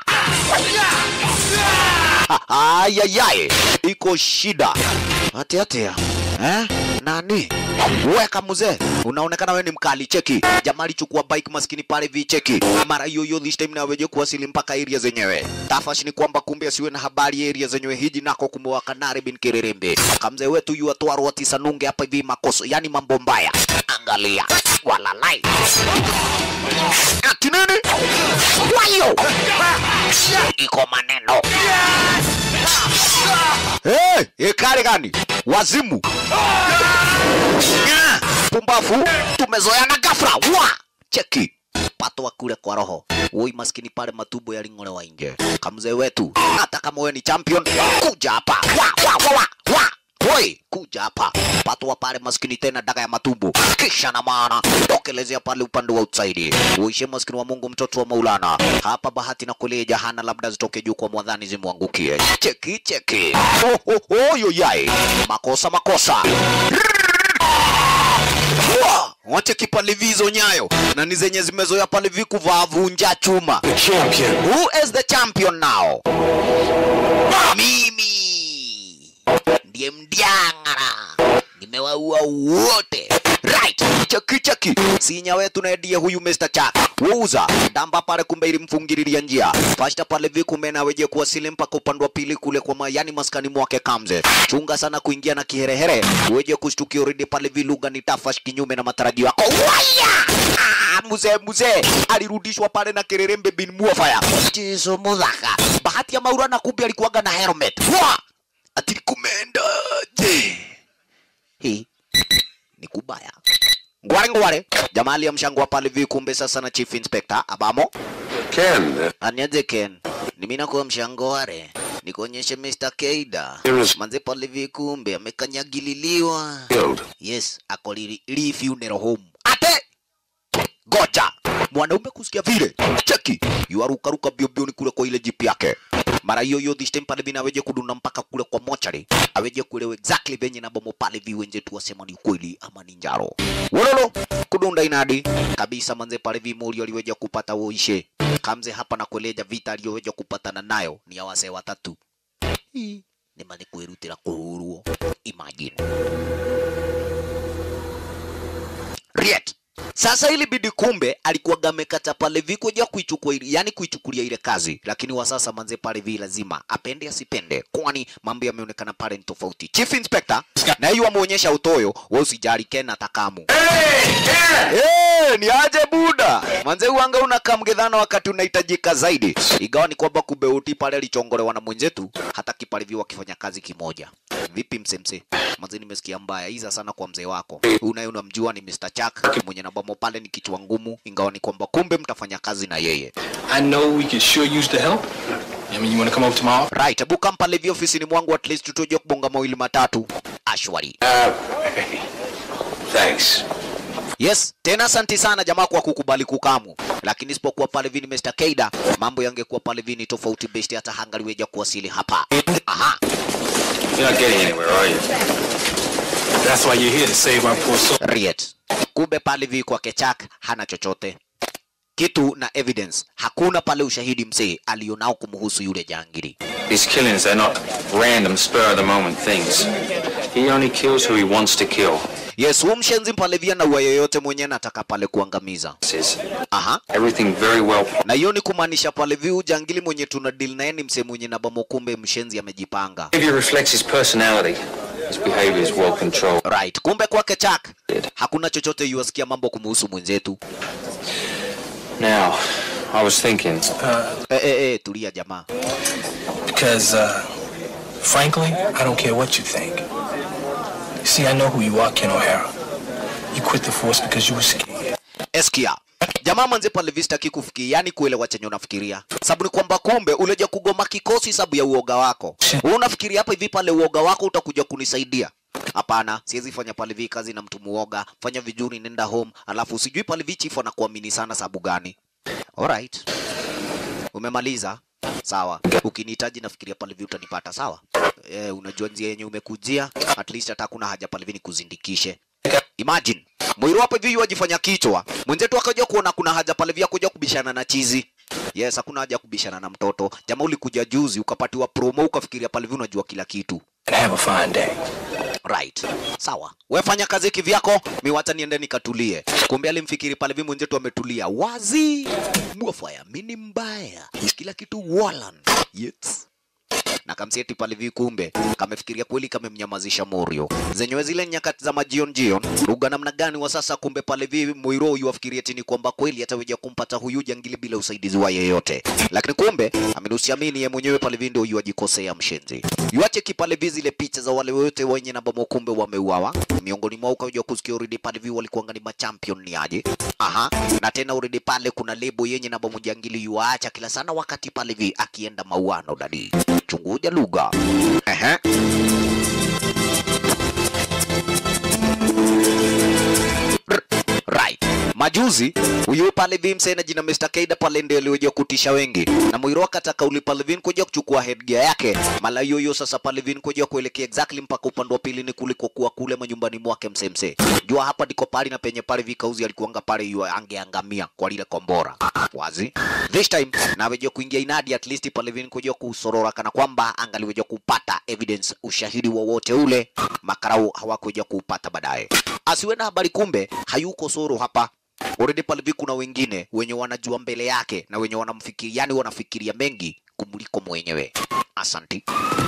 ayayay iko shida ati ati eh? nani weka mzee unaonekana wewe ni mkali cheki jamaa alichukua bike maskini pale vi cheki mara hiyo hiyo this time naweje kuwasili mpaka area zenyewe tafash ni kwamba kumbe asiwe na habari area zenyewe hiji nako kumbe wa kanare bin kirerembe kamzee wetu yu atwarwa tisa nunge hapa hivi makoso yani mambo mbaya angalia walalai ati nini wayo iko maneno hey, ikari gani wazimu Ah, pumbafu tumezoeana gafra wa cheki patwa kule kwa roho woi maskini pale matumbo yaling'olewa nje kamzee wetu hata kama wewe ni champion kuja hapa wa wa wa wa wa Woi, kuja hapa patwa pale maskini tena daga ya matumbo kisha na maana tokelezea pale upande wa outside uishe maskini wa Mungu mtoto wa Maulana hapa bahati na kulia jahana labda zitoke juu kwa mwadhani zimwangukie cheki cheki oh, oh, oh, yo yai makosa makosa Wa! wache kipalivizo nyayo na ni zenye zimezoea pale vikuvaa vunja chuma Champion. who is the champion now mimi ndiye mdiangara nimewaua wote right cheki cheki sinya wetu naendie huyu Mr. Chak wauza damba pale kumbe ilimfungililia njia fashta pale vikume na weje kuwasili mpaka upande wa pili kule kwa mayani maskani mwake kamze chunga sana kuingia na kiherehere weje kushtukia already pale viluga ni tafash kinyume na matarajio yako waya Ah, mzee mzee alirudishwa pale na kererembe bin muafaya jesu mudhaka bahati ya maura na kumbe alikuwaga na helmet Wa! ati kumendaje hii ni kubaya ngware ngware jamaa aliyemshangwa pale vi kumbe sasa na chief inspector abamo Ken, uh, aniaje ken ni mimi nakuwa mshangware nikuonyeshe Mr. Keida There is- manze pale vi kumbe amekanyagililiwa killed. yes ako li, li funeral home ate goja mwanaume kusikia vile cheki yuarukaruka biobio ni kule kwa ile jipi yake mara hiyo hiyo this time pale vina aweje kudunda mpaka kule kwa mochari aweje kuelewa exactly venye na bomo pale viwenje tu wasema ni ukweli ama ni njaro wololo kudunda inadi kabisa manze pale vimuri aliweja kupata woishe kamze hapa na kueleja vita aliyoweja kupatana nayo ni ya wasee watatu hii ni mani kwirutira kuhurwo imagine Riet. Sasa ili bidi kumbe alikuwa amekata pale viko ja kuichukua ile, yani kuichukulia ile kazi, lakini wa sasa manze pale vi lazima apende asipende, kwani mambo yameonekana pale ni tofauti. Chief Inspector na hiyo amuonyesha utoyo, wewe usijali Ken atakamu. Hey, ni aje buda manze, uanga unakaa mgedhana wakati unahitajika zaidi, igawa ni kwamba kubeuti pale alichongolewa na mwenzetu, hata kipalivi wakifanya kazi kimoja. Vipi msemse? Manze, nimesikia mbaya hiza sana kwa mzee wako unaye, unamjua ni Mr. Chuck mwenye nabamo pale ni kichwa ngumu, ingawa ni kwamba kumbe mtafanya kazi na yeye. I know we could sure use the help. I mean, you want to come over tomorrow? Right, hebu come pale hivi ofisini mwangu at least tuje kubonga mawili matatu. Ashwari. Thanks. Yes, tena asanti sana jamaa kwa kukubali kukamu, lakini isipokuwa pale vini Mr. Keida, mambo yangekuwa pale vini tofauti besti, hata hangaliweja kuwasili hapa. Aha, You're not getting anywhere, are you? That's why you're here to save our poor soul. Riet. Kumbe pale vi kwa Kechak hana chochote kitu na evidence, hakuna pale ushahidi msee alionao kumhusu yule jangiri. These killings, they're not random, spur of the moment things. He only kills who he wants to kill. Yes, huyu mshenzi pale via na ua yoyote mwenye nataka pale kuangamiza. Says Aha. everything very well. na hiyo ni kumaanisha pale viu jangili mwenye tuna deal naye ni msee mwenye nabamo, kumbe mshenzi amejipanga. Behavior reflects his personality. His behavior is well controlled. Right, kumbe kwake Chak hakuna chochote yuasikia mambo kumuhusu mwenzetu. Now, I was thinking, Eh, eh, eh, tulia jamaa. Because, uh, frankly, I don't care what you think. You see, I know who you are, Ken O'Hara. You quit the force because you were scared. Eskia jamaa manze pale vista kikufikia, yani kuelewa chenye unafikiria, sababu ni kwamba kumbe uleja kugoma kikosi sababu ya uoga wako. Wewe unafikiria hapa hivi pale uoga wako utakuja kunisaidia? Hapana, siwezi fanya pale vi kazi na mtu muoga. Fanya vizuri, nenda home, alafu sijui pale vi chifu anakuamini sana sababu gani? Alright, umemaliza sawa. Ukinihitaji nafikiria pale vi utanipata sawa. Eh, unajua njia yenye umekujia, at least hata kuna haja pale vi nikuzindikishe. Imagine Mwiru hapa hivi wajifanya kichwa, mwenzetu akaja kuona kuna haja pale vya kuja kubishana na chizi. Yes, hakuna haja kubishana na mtoto. Jamaa ulikuja juzi ukapatiwa promo ukafikiria pale hivi unajua kila kitu. And have a fine day. Right. Sawa. We fanya kazi kivyako, mi wacha niende nikatulie. Kumbe alimfikiri pale hivi mwenzetu ametulia. Wazi. Mwafaya, mimi ni mbaya. Kila kitu Wallan. Yes. na kamseti pale vi kumbe kamefikiria kweli kamemnyamazisha Morio zenyewe zile nyakati za majion jion lugha namna gani wa sasa kumbe pale vi Moiro huyu afikiria tini kwamba kweli ataweja kumpata huyu jangili bila usaidizi wa yeyote lakini kumbe amenusiamini ye mwenyewe pale vi ndio huyu ajikosea mshenzi yuache kipale vi zile picha za wale wote wenye namba kumbe wameuawa miongoni mwao ukaja kusikia already pale vi walikuwa ni machampion ni aje aha na tena already pale kuna lebo yenye namba mjangili yuacha kila sana wakati pale vi akienda mauano dadi chunguja lugha ehe right majuzi huyu pale vimse na jina Mr. Kaida pale ndio alioja kutisha wengi na Moiro akataka uli pale vin kuja kuchukua headgear yake mala hiyo hiyo sasa pale vin kuja kuelekea exactly mpaka upande wa pili ni kuliko kuwa kule manyumbani mwake msemse jua hapa ndiko pale na penye pale vikauzi alikuanga pale yu angeangamia kwa lile kombora wazi this time na weje kuingia inadi at least pale vin kuja kusorora kana kwamba angaliweja kupata evidence ushahidi wowote ule makarau hawakuja kuupata baadaye asiwe na habari kumbe hayuko soro hapa already pale hivi kuna wengine wenye wanajua mbele yake na wenye wanamfikiri yani wanafikiria mengi kumuliko mwenyewe asanti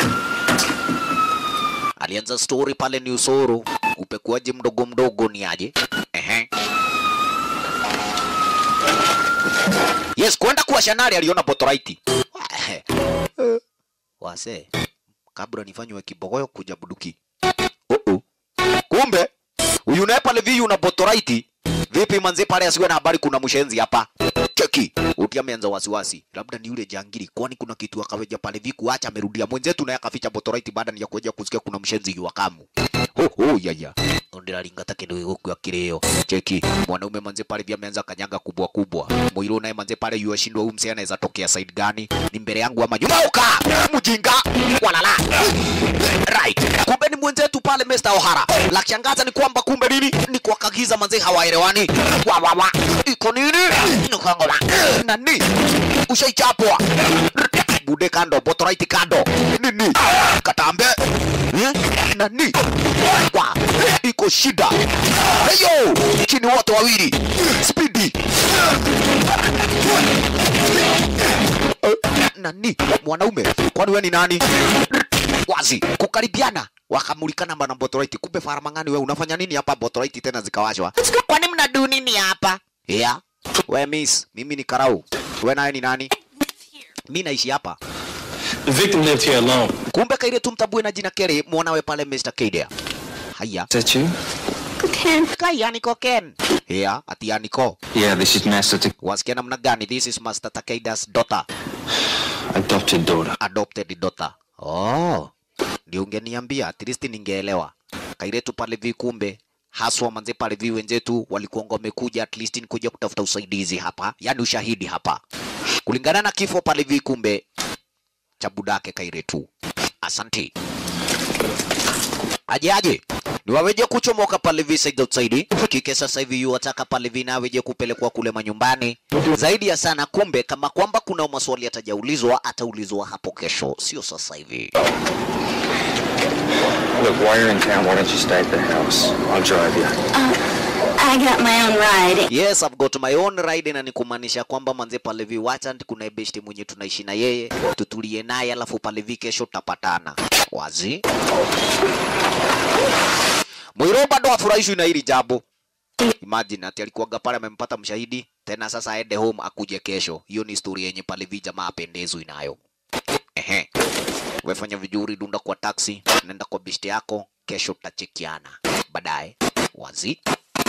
alianza story pale ni usoro upekuaji mdogo mdogo ni aje ehe yes kwenda kuwa shanari aliona botoraiti wase kabla nifanywe kibogoyo kuja buduki uh -uh. kumbe huyu naye pale vi una botoraiti vipi manze pale asiwe na habari kuna mshenzi hapa cheki uti ameanza wasiwasi labda ni yule jangili kwani kuna kitu akaweja pale vi kuacha amerudia mwenzetu naye akaficha botoraiti baada ya kuja kusikia kuna mshenzi yu wakamu ho ho yaya ndiraringata kindu gikuwa kireo cheki mwanaume manze pale vya ameanza kanyanga kubwa kubwa Moiro naye manze pale yu ashindwa huyu msee anaweza tokea side gani ni mbele yangu ama nyuma uka mjinga walala right kumbe ni mwenzetu pale Mr. O'Hara la kushangaza ni kwamba kumbe nini ni kwa kagiza manze hawaelewani wa wa wa iko nini nukangola nani ushaichapwa bude kando botoraiti kando nini katambe eh? nani wa iko shida heyo chini wote wawili spidi Eh, nani mwanaume kwani we ni nani wazi kukaribiana wakamulikana bana botoraiti kumbe faramangani we unafanya nini hapa botoraiti tena zikawashwa kwani mnadu nini hapa yeah. we miss mimi ni karau we naye ni nani mi naishi hapa The victim lived here alone. kumbe kaire tumtabue na jina kere mwanawe pale Mr. Kidea haya Is that you? kai aniko ken yeah ati aniko Yeah, this is Master T- wasikia namna gani this is Master Takeda's daughter adopted daughter. adopted daughter oh ndio ungeniambia at least ningeelewa kairetu pale vi kumbe haswa manze pale vi wenzetu walikuwa wamekuja at least ni kuja kutafuta usaidizi hapa yani ushahidi hapa kulingana na kifo pale vi kumbe cha budake kairetu asanti aje aje ni waweje kuchomoka pale vi side outside kike sasa hivi yu wataka pale vi naweje kupelekwa kule manyumbani zaidi ya sana kumbe kama kwamba kuna maswali atajaulizwa ataulizwa hapo kesho sio sasa hivi Look, while you're in town, why don't you stay at the house? I'll drive you. I got my own ride. yes I've got my own ride na ni kumaanisha kwamba manze pale vi wacha kuna besti mwenye tunaishi na yeye tutulie naye alafu pale vi kesho tutapatana wazi Mwiro bado afurahishwi na hili jambo Imagine ati alikuwaga pale amempata mshahidi tena sasa aende home akuje kesho. Hiyo ni story yenye pale vi jamaa apendezwi nayo. Ehe. Wefanya vizuri, dunda kwa taxi, nenda kwa bishti yako, kesho tutachekiana. Baadaye wazi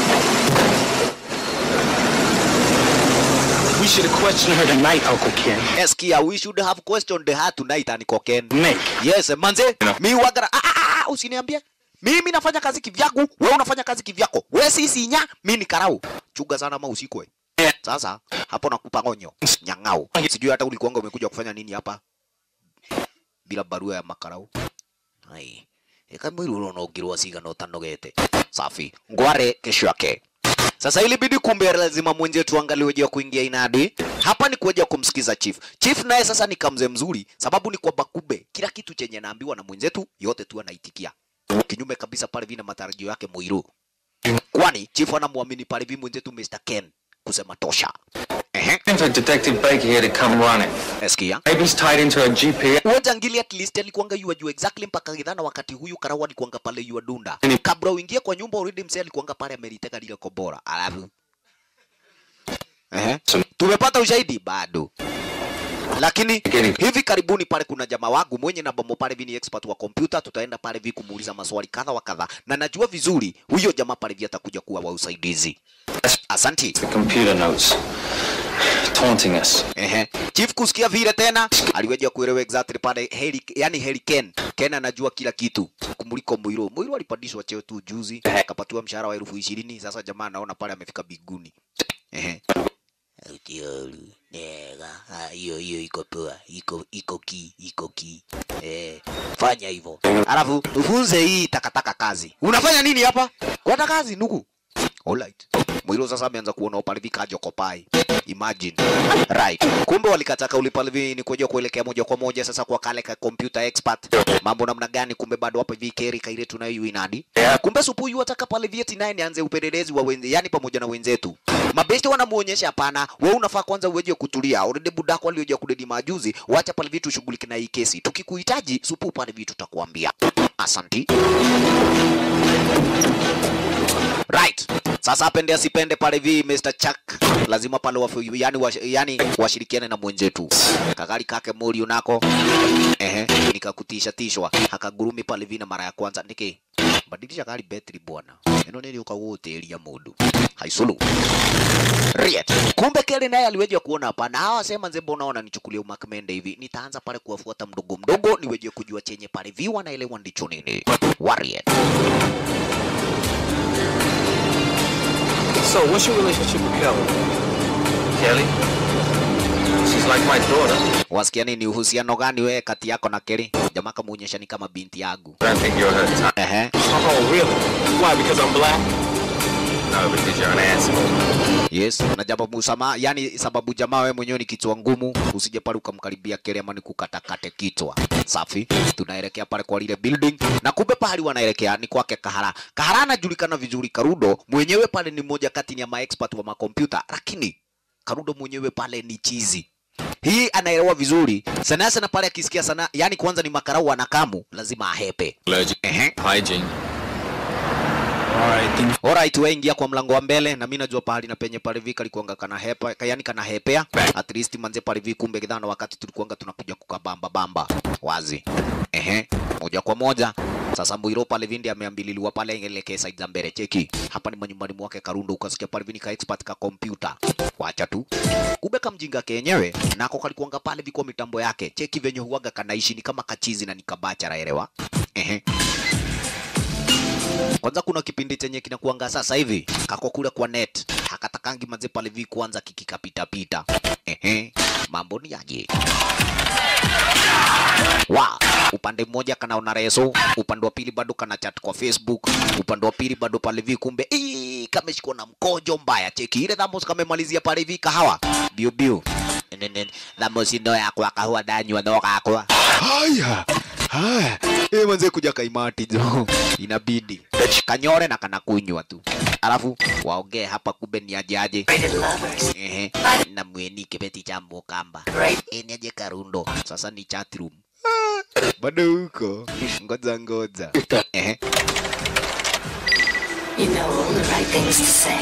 We should have questioned her tonight, Uncle Ken. Eskia, we should have questioned her tonight Aniko Ken. Nick. Yes, manze, mi wagara ah, ah, ah, usiniambie. Mimi nafanya kazi kivyangu, wewe unafanya kazi kivyako. Wewe si sinya, mimi ni karau. Chuga sana ma usikwe. Sasa hapo nakupa onyo. Nyang'au. Sijui hata ulikuanga umekuja kufanya nini hapa bila barua ya makarau. Hai. Eka mwili unaonogirwa siga no tanogete. Safi. Ngware kesho yake. Sasa ilibidi kumbe lazima mwenzetu angaliwe juu ya kuingia inadi. Hapa ni kuja kumsikiza chief. Chief naye sasa ni kamze mzuri, sababu ni kwamba kumbe kila kitu chenye naambiwa na mwenzetu yote tu anaitikia. Kinyume kabisa pale vina matarajio yake Muiru. Kwani chief anamwamini pale vi mwenzetu Mr. Ken kusema tosha. Ehe. for Detective Baker here to come running. Eskia. Maybe he's tied into a GPS. Huo jangili at least alikuanga yua juu exactly mpaka gidhana wakati huyu karawa alikuanga pale yua dunda. Kabla uingie kwa nyumba already mzee alikuanga pale ameliteka lile kobora. Alafu. Ehe. Tumepata ushahidi bado. Lakini hivi karibuni pale kuna jamaa wangu mwenye na bomo pale vini expert wa kompyuta, tutaenda pale vi kumuuliza maswali kadha wa kadha, na najua vizuri huyo jamaa pale vi atakuja kuwa wa usaidizi. Asanti. The computer notes. Taunting us. Ehe. Chief kusikia vile tena aliweja kuelewa exactly pale Harry, yani Harry Ken. Ken anajua kila kitu kumuliko Muiro. Muiro alipandishwa cheo tu juzi, akapatiwa mshahara wa elfu ishirini. Sasa jamaa anaona pale amefika biguni. Ehe. Utiolu, nega, ah, hiyo hiyo iko poa, iko iko ki, iko ki. Eh, fanya hivyo. Alafu ufunze hii takataka kazi. Unafanya nini hapa? Kwenda kazi nuku. Alright. Mwilo sasa ameanza kuona upalivi kajoko pai. Imagine. Right. Kumbe walikataka ulipalivi ni kuja kuelekea moja kwa moja sasa kwa kale ka computer expert. Mambo namna gani kumbe bado hapa hivi keri kaile tunayo inadi. Kumbe supu yu ataka pale vieti naye nianze upelelezi wa wenze, yani pamoja na wenzetu. Mabesti wanamuonyesha hapana, wewe unafaa kwanza uweje kutulia. Already budako alioja kudedi majuzi, wacha pale vitu shughulike na hii kesi. Tukikuhitaji supu pale vitu tutakwambia. Asanti. Right. Sasa apende asipende pale vi Mr. Chuck lazima pale wafu, yani, wash, yani washirikiane na mwenzetu. Kakali kake Mori unako ehe, nikakutisha tishwa hakagurumi pale vi na mara ya kwanza niki badilisha gari betri bwana, ino nili ukawoteria mundu haisulu Riet. Kumbe Kelly naye aliweje kuona hapana, hawa sema nzembo, unaona nichukulie umakmende hivi, nitaanza pale kuwafuata mdogo mdogo, niweje kujua chenye pale vi wanaelewa ndicho nini. Warrior. So, what's your relationship with Kelly? Kelly? She's like my daughter. Wasikia nini uhusiano gani wewe kati yako na Kelly? Jamaa kamuonyesha ni kama binti yangu. I don't think you're her type. Ehe. Oh, really? Why? Because I'm black? No, because you're an asshole. Yes, na jambo musama, yani sababu jamaa wewe mwenyewe ni kichwa ngumu, usije pale ukamkaribia Kelly ama nikukatakate kichwa. Safi, tunaelekea pale kwa lile building na kumbe pahali wanaelekea ni kwake Kahara. Kahara anajulikana vizuri, Karudo mwenyewe pale ni mmoja kati ya maexpert wa makompyuta, lakini Karudo mwenyewe pale ni chizi. Hii anaelewa vizuri sana sana pale akisikia sana, yani kwanza ni makarau anakamu, lazima ahepe. Allergic. Ehe. Hygiene. Alright, then Alright, wewe ingia kwa mlango wa mbele na mimi najua pahali na penye pale vika likuanga kana hepa, yani kana hepea. At least manze pale vi kumbe kidhana wakati tulikuanga tunakuja kukabamba bamba. Wazi. Ehe, moja kwa moja. Sasa Mbwiro pale vindi ameambililiwa pale elekea side za mbele cheki. Hapa ni manyumbani mwake Karundo ukasikia pale vini ka expert ka computer. Wacha tu. Kumbe kamjinga kenyewe nako kalikuanga pale viko mitambo yake. Cheki venye huaga kanaishi ni kama kachizi na nikabacha raelewa. Ehe. Kwanza kuna kipindi chenye kinakuanga sasa hivi kako kule kwa net hakatakangi manze pale vi kwanza kikikapita pita. Ehe, mambo ni aje? Wa, upande mmoja kanaona reso, upande wa pili bado kana chat kwa Facebook, upande wa pili bado pale vi kumbe ii, kameshikwa na mkojo mbaya. Cheki ile Thamos kamemalizia pale vi kahawa biu biu nene Thamos ino yakwa kahawa ndanywa no gakwa haya haya eh manze kuja kaimati jo inabidi kanyore na kana kunywa tu alafu waongee hapa kumbe ni aje aje ehe na mweni kibeti cha mukamba eh ni aje karundo sasa ni chat room Ah, bado huko ngoja ngoja ehe You know all the right things to say.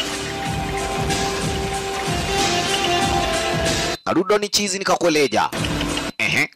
karundo ni chizi nikakueleja ehe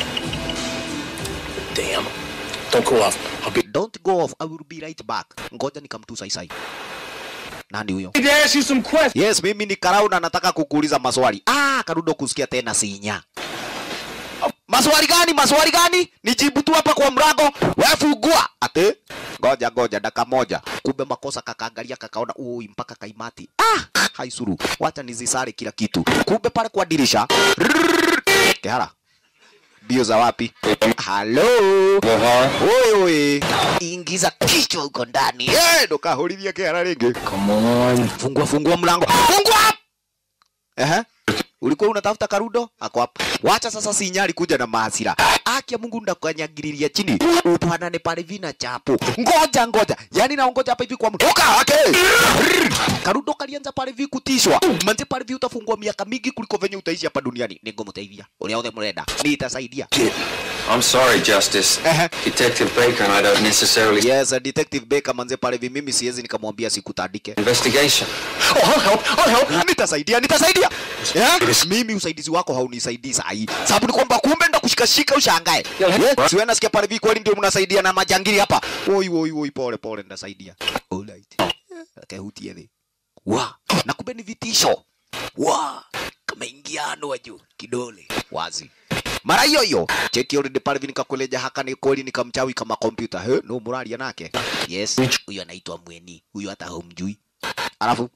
damn. Don't go off. I'll be. don't go off i will be right back ngoja nikamtusa isai nani huyo I need to ask you some questions. Yes, mimi ni Karau na nataka kukuuliza maswali. Ah, Karudo kusikia tena sinya. Maswali gani? Maswali gani? Nijibu tu hapa kwa mlango. Wewe fungua. Ate? Ngoja ngoja dakika moja. Kumbe makosa kakaangalia kakaona ui mpaka kaimati. Ah, haisuru. Wacha nizisare kila kitu. Kumbe pale kwa dirisha. Rrrr. Kehara. Bio za wapi? Halo. Oi oi. Ingiza kichwa huko ndani. Eh, ndo kahulithia Kehara ringi. Come on. Fungua fungua mlango. Fungua! Ehe. ulikuwa unatafuta karudo ako hapa wacha sasa sinyari kuja na maasira akia mungu ndakanyagiriria chini upanane pale vina chapo ngoja ngoja yani naongoja hapa hivi kwa mtu toka ake karudo kalianza pale hivi kutishwa manze pale hivi utafungwa miaka mingi kuliko venye utaishi hapa duniani ningomteithia uria othe murenda nitasaidia I'm sorry, Justice. Detective Baker and I don't necessarily... yes detective Baker manze pale hivi mimi siwezi nikamwambia sikutandike Investigation. Oh, I'll help, I'll help. Nitasaidia, nitasaidia. Yeah? Mimi usaidizi wako haunisaidii sahi. Sababu ni kwamba kumbe ndo kushikashika ushangae. Yes. Siwe nasikia pale hivi kweli ndio mnasaidia na majangili hapa. Oi oi oi pole pole ndasaidia. Alright. Akahutia thi. Wa, na kumbe ni vitisho. Wa, kama ingiano wa juu kidole wazi. Mara hiyo hiyo cheki already pale hivi nikakueleja haka ni kweli nikamchawi kama kompyuta. He, no muralia nake. Yes, huyo anaitwa Mweni. Huyo hata humjui. Alafu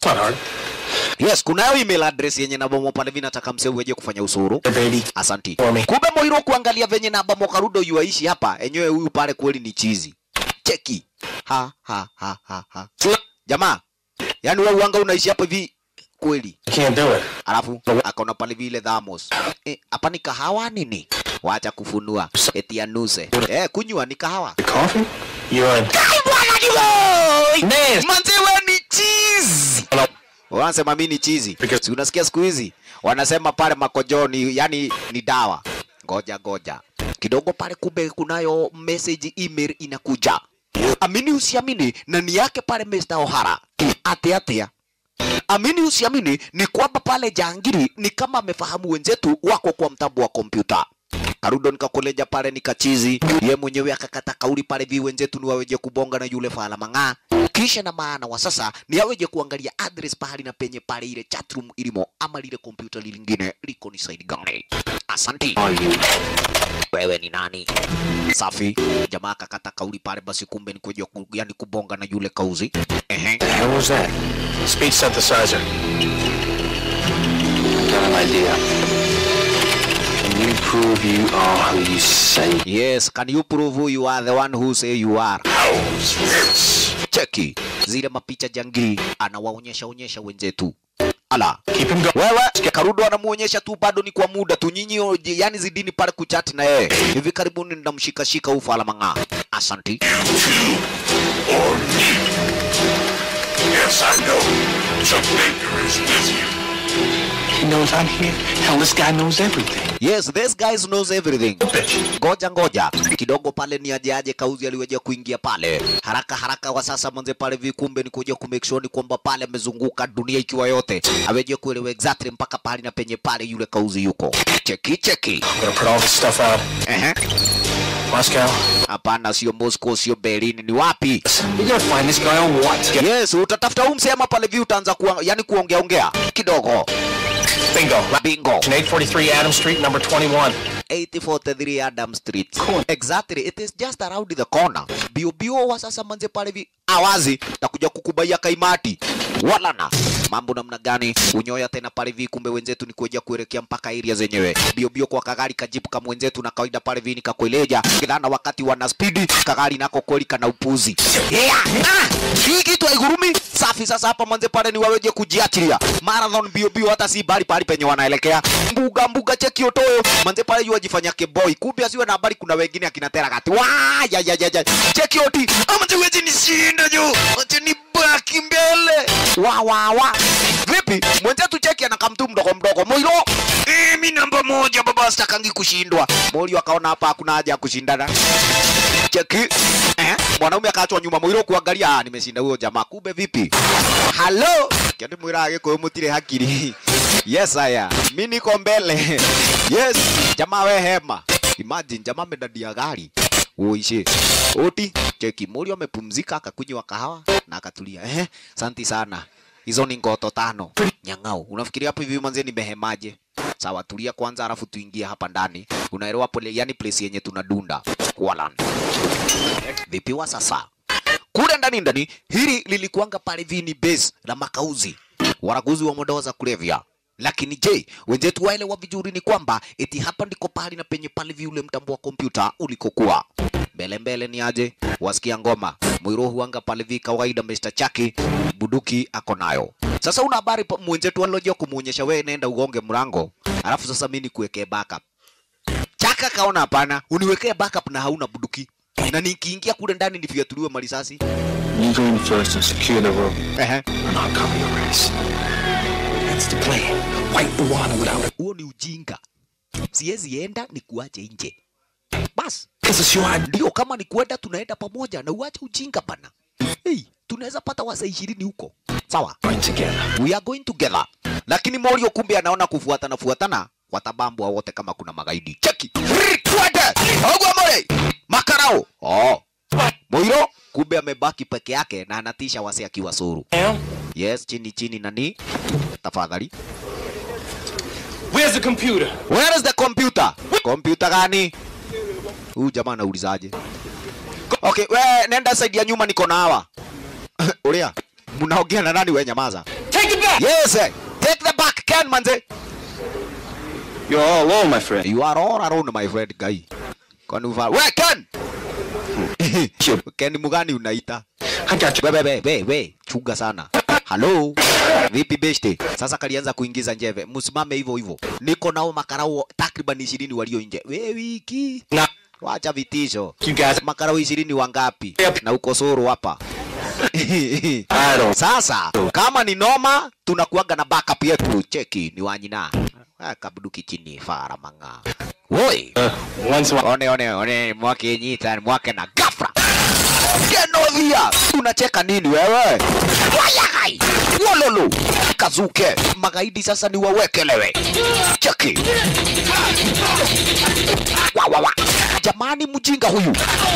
Yes, kunayo email address yenye namba mo pale vinataka mseu weje kufanya usuru. Asanti. Kumbe Moiro kuangalia venye namba mo Karudo yuaishi hapa, enyewe huyu pale kweli ni chizi. Cheki. Ha ha ha ha ha. Jamaa, yani wewe uanga unaishi hapa hivi kweli. Can't do it. Alafu akaona pale vile thamos. Eh, hapa ni kahawa nini? Wacha kufunua. Eti anuse. Eh, kunywa ni kahawa. Coffee? You're in. Bwana ni boy. Man. Manze wewe ni cheese. Wanasema mimi ni chizi. Si unasikia siku hizi wanasema pale makojoni, yani ni dawa. Ngoja ngoja kidogo pale, kumbe kunayo message email inakuja. Amini usiamini, na ni yake pale Mr. O'Hara. Ate atea amini usiamini, ni kwamba pale jangiri ni kama amefahamu wenzetu wako kwa mtambo wa kompyuta. Karudo nikakoleja pale nikachizi, ye mwenyewe akakata kauli pale, vi wenzetu ni waweje kubonga na yule fala mang'aa. Kisha na maana wa sasa ni aweje kuangalia address pahali na penye pale ile chatroom ilimo, ama lile kompyuta lingine liko ni side gani. Asanti. Wewe ni nani? Safi. Jamaa akakata kauli pale, basi kumbe ni kuja ku, yani kubonga na yule kauzi. Ehe. The hell was that? Speech synthesizer. I've got an idea. Can you prove you are who you say Yes, can you prove who you are the one who say you are? Cheki zile mapicha jangili anawaonyesha onyesha wenzetu. Ala, Keep him going. wewe Karudo anamuonyesha tu, bado ni kwa muda tu, nyinyi oje- yani zidini pale kuchati na yeye. Hivi karibuni ndamshikashika ufa ala mang'aa. Asanti. Yes, I know. Chuck Baker is with you. He knows I'm here. Hell, this guy knows everything. Yes, this guy knows everything. Bitch. Ngoja ngoja kidogo pale, ni aje aje kauzi aliweja kuingia pale haraka haraka. Wa sasa mwanze pale vikumbe ni kuja ku make sure ni kwamba pale amezunguka dunia ikiwa yote, aweje kuelewa exactly mpaka pale na penye pale yule kauzi yuko. Cheki cheki. I'm gonna put all this stuff out. Ehe. Moscow. Hapana, sio Moscow, sio Berlin, ni wapi? You gonna find this guy on what? Get Yes, utatafuta huu msema pale vi utaanza kuwa, yani kuongea ongea kidogo. bingo. Bingo. 843 Adams Street, number 21. 843 Adam Street. Exactly, it is just around the corner. Bio bio wa sasa manze pale vi awazi takuja kukubaia kaimati. Wala na mambo namna gani unyoya tena pale vi, kumbe wenzetu ni kuja kuelekea mpaka area zenyewe. Bio bio kwa kagari kajipu kama wenzetu na kawaida pale vi nikakueleja kidhana wakati wana speed kagari nako kweli kana upuzi. Yeah. Ah, hii kitu haigurumi. Safi sasa hapa manze pale ni waweje kujiachilia. Marathon bio bio hata si bali pale penye wanaelekea. Mbuga mbuga cheki otoyo. Manze pale yu ajifanya keboy. Kumbe asiwe na habari kuna wengine akina tera kati. Wa ya ya ya ya. Cheki oti. Ama tuwezi nishinda jo. Acha ni baki mbele. Wa wa wa. Vipi? Mwenzetu cheki anakaa mtu mdogo mdogo. Moiro. Eh, mi namba moja baba sitakangi kushindwa. Morio akaona hapa hakuna haja ya kushindana. Cheki. Eh, mwanaume akaachwa nyuma Moiro kuangalia, ah, nimeshinda huyo jamaa. Kumbe vipi? Hello. Kende mwira agiko mutire hakiri. Yes aya. Mimi niko mbele. Yes. Jamaa we hema. Imagine jamaa amedadia gari. Uishi. Oti cheki Morio amepumzika akakunywa kahawa na akatulia. Eh, santi sana. Hizo ni ngoto tano. Nyang'au. Unafikiria hapo hivi manze nimehemaje? Sawa, tulia kwanza, alafu tuingie hapa ndani. Unaelewa pole, yani place yenye tunadunda Kualan. Vipi wa sasa? Kule ndani ndani, hili lilikuanga pale vini base la makauzi waraguzi wa madawa za kulevya. Lakini je, wenzetu waelewa vizuri ni kwamba eti hapa ndiko pahali na penye pale vi ule mtambo wa kompyuta ulikokuwa. Mbele mbele ni aje? Wasikia ngoma Mwiro huanga pale vi kawaida Mr. Chaki buduki ako nayo. Sasa una habari pa- mwenzetu alojia kumuonyesha wewe nenda ugonge mlango. Alafu sasa mimi nikuwekee backup. Chaka kaona hapana, uniwekee backup na hauna buduki. Na nikiingia kule ndani nifiatuliwe marisasi. You go in first and secure the room, Ehe. and I'll cover your ass. That's the plan. Wipe the water without it. Huo ni ujinga. Siwezi enda ni kuache nje. Bas, Because it's your idea. ndio kama ni kwenda tunaenda pamoja na uache ujinga pana. Hey, tunaweza pata wasa ishirini huko. Sawa. Right together. we are going together. Lakini Morio kumbe anaona kufuatana fuatana watabambwa wote kama kuna magaidi. Cheki. Rrr, Twende. Ogwa mole. Makarao. Oh. Moiro kumbe amebaki peke yake na anatisha wase akiwa suru. Yes, chini chini nani? Tafadhali. Where's the computer? Where is the computer? Computer gani? Huyu jamaa anaulizaje? Okay, we nenda side ya nyuma niko na hawa. Ulia. Mnaongea na nani we nyamaza? Take it back! Yes, eh. take the back Ken manze. You're all alone, my friend. You are all alone my friend guy. Kwani uva... We Ken! Ken mugani unaita? I got you. We, we, we, we, we, chunga sana. Halo, vipi beshte? Sasa kalianza kuingiza njeve, msimame hivyo hivyo. Niko nao makarao takriban ishirini walio nje. We wiki Na- wacha vitisho. You guys. Makarao ishirini wangapi? Yep. Na uko suru hapa. I don't. Sasa kama ni noma, tunakuaga na backup yetu. Cheki ni wanyina Ah, kabuduki chini fara manga. Woi, Uh, once in a while. one one one mwake nyita mwake na gafra. Genovia, unacheka nini wewe? Wayai, wololo, kazuke. Magaidi sasa ni wawekelewe. Cheki. Wa, wa, wa. Jamani mjinga huyu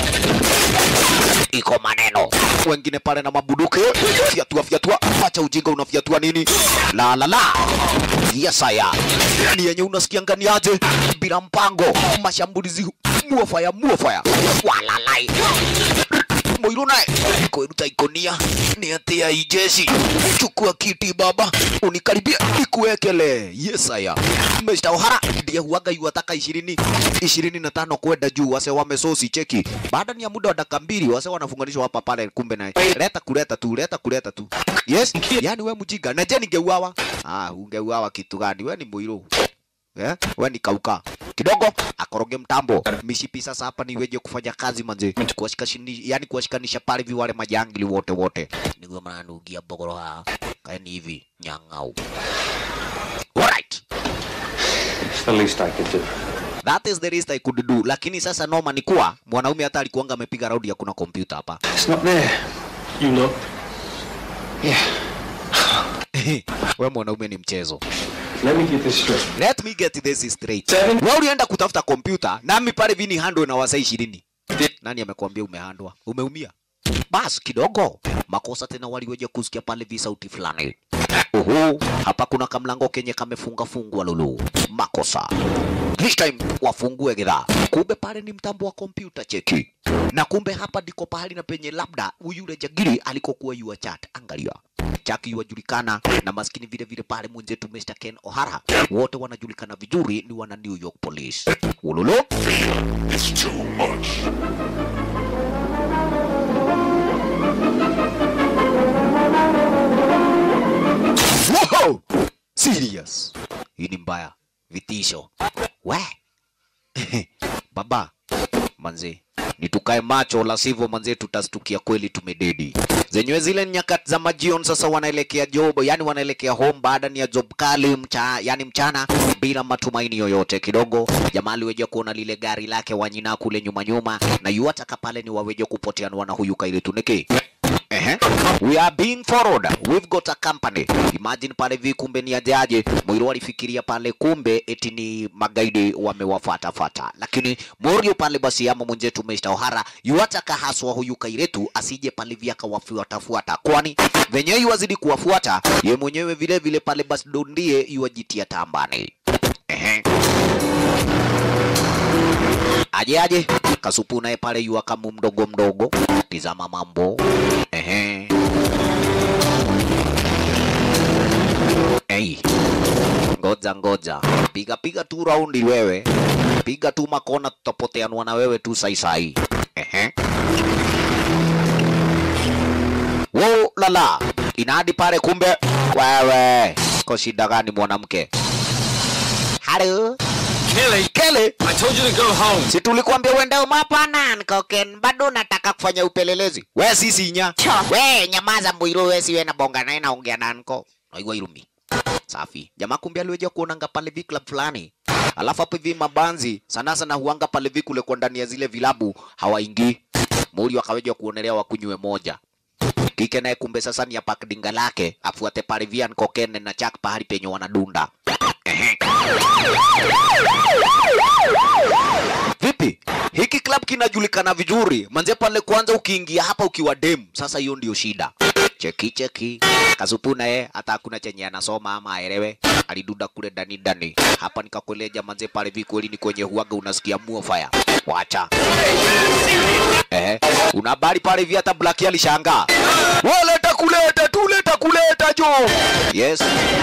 iko maneno wengine pale na mabuduki fyatua fyatua acha ujinga unafyatua nini la la la yesaya ni yenye unasikia ngani aje bila mpango mashambulizi muofaya muofaya walalai Moiro naye kwĩruta ikonia nĩ atĩa ijeshi chukua kiti baba unikaribia nikuwekele yesaya Mr. Ohara ndiye huaga yuataka ishirini ishirini na tano kwenda juu wase wamesosi cheki baada ya muda wa dakika mbili wase wanafunganishwa hapa pale kumbe naye leta kuleta tu leta kuleta tu yes yani we mjinga na je ningeuawa ah ungeuawa kitu gani we ni Moiro Eh? We ni kauka kidogo akoroge mtambo mishipi sasa hapa niweje kufanya kazi manze kuwashikashini yani kuwashikanisha pale vi wale majangili wote wote niguo mananugia bogoro ha kaeni hivi nyang'au alright It's the least I could do. that is the least I could do lakini sasa noma ni kuwa mwanaume hata alikuanga amepiga raundi ya kuna kompyuta hapa It's not there. You look. we mwanaume ni mchezo Let me get this straight. let me get this straight Seven. wewe ulienda kutafuta kompyuta nami pale vini handwe na wasa ishirini nani amekwambia umehandwa umeumia bas kidogo makosa tena waliweja kusikia pale vi sauti fulani Uhu, hapa kuna kamlango kenye kamefunga fungwa lulu makosa this time wafungue gidhaa kumbe pale ni mtambo wa kompyuta cheki na kumbe hapa ndiko pahali na penye labda yule jagiri alikokuwa yua chat angalia chaki yuwajulikana na maskini vile vile pale mwenzetu Mr. Ken O'Hara wote wanajulikana vizuri ni wana New York Police ululu It's too much. Wow! Serious. Hii ni mbaya. Vitisho. We. Baba. Manze. Ni tukae macho la sivyo manze tutastukia kweli tumededi. Zenyewe zile nyakati za majion sasa wanaelekea job, yani wanaelekea home baada ya job kali mcha, yani mchana bila matumaini yoyote kidogo. Jamaa aliweja kuona lile gari lake wanyina kule nyuma nyuma na yuataka pale ni waweje kupoteanwa na huyu kaile tuneke. Ehe. We are being followed. We've got a company. Imagine pale vi kumbe ni ajaje. Mwiro alifikiria pale kumbe eti ni magaidi wamewafuata fata. Lakini Morio pale basi ama mwenzetu Mr. O'Hara yuataka haswa huyu kairetu asije pale vi akawafuata fuata. Kwani venyewe yuwazidi kuwafuata ye mwenyewe vile vile pale basi ndo ndiye yuwajitia tambani. Ehe. Aje aje kasupu naye pale yua kamu mdogo mdogo, tizama mambo ehe. Ei, ngoja ngoja, piga piga tu raundi wewe, piga tu makona, tutapoteanwa na wewe tu sai sai. Ehe. wo lala inadi pale kumbe wewe ko shida gani mwanamke halo Kelly, kele I told you to go home. si tulikuambia uende umapana nkoken bado nataka kufanya upelelezi we sisi nya we nyamaza mwiru we siwe na bonga naye naongea nanko naigwa irumi safi jamaa kumbe aliweja kuonanga pale vi club fulani alafu hapo hivi mabanzi sana sana huanga pale vi kule kwa ndani ya zile vilabu hawaingii muri wakaweja kuonelea wakunywe moja kike naye kumbe sasa ni apak dinga lake afuate pale vian kokene na chak pahali penye wanadunda Ehe. Vipi? Hiki club kinajulikana vizuri. Manze pale kwanza ukiingia hapa ukiwa dem, sasa hiyo ndio shida. Cheki cheki. Kasupu naye hata hakuna chenye anasoma ama aelewe. Aliduda kule ndani ndani. Hapa nikakueleja manze pale vi kweli ni kwenye huaga unasikia muo fire. Wacha. Eh, una habari pale hivi hata Black alishangaa. Waleta kuleta, tuleta kuleta jo. Yes.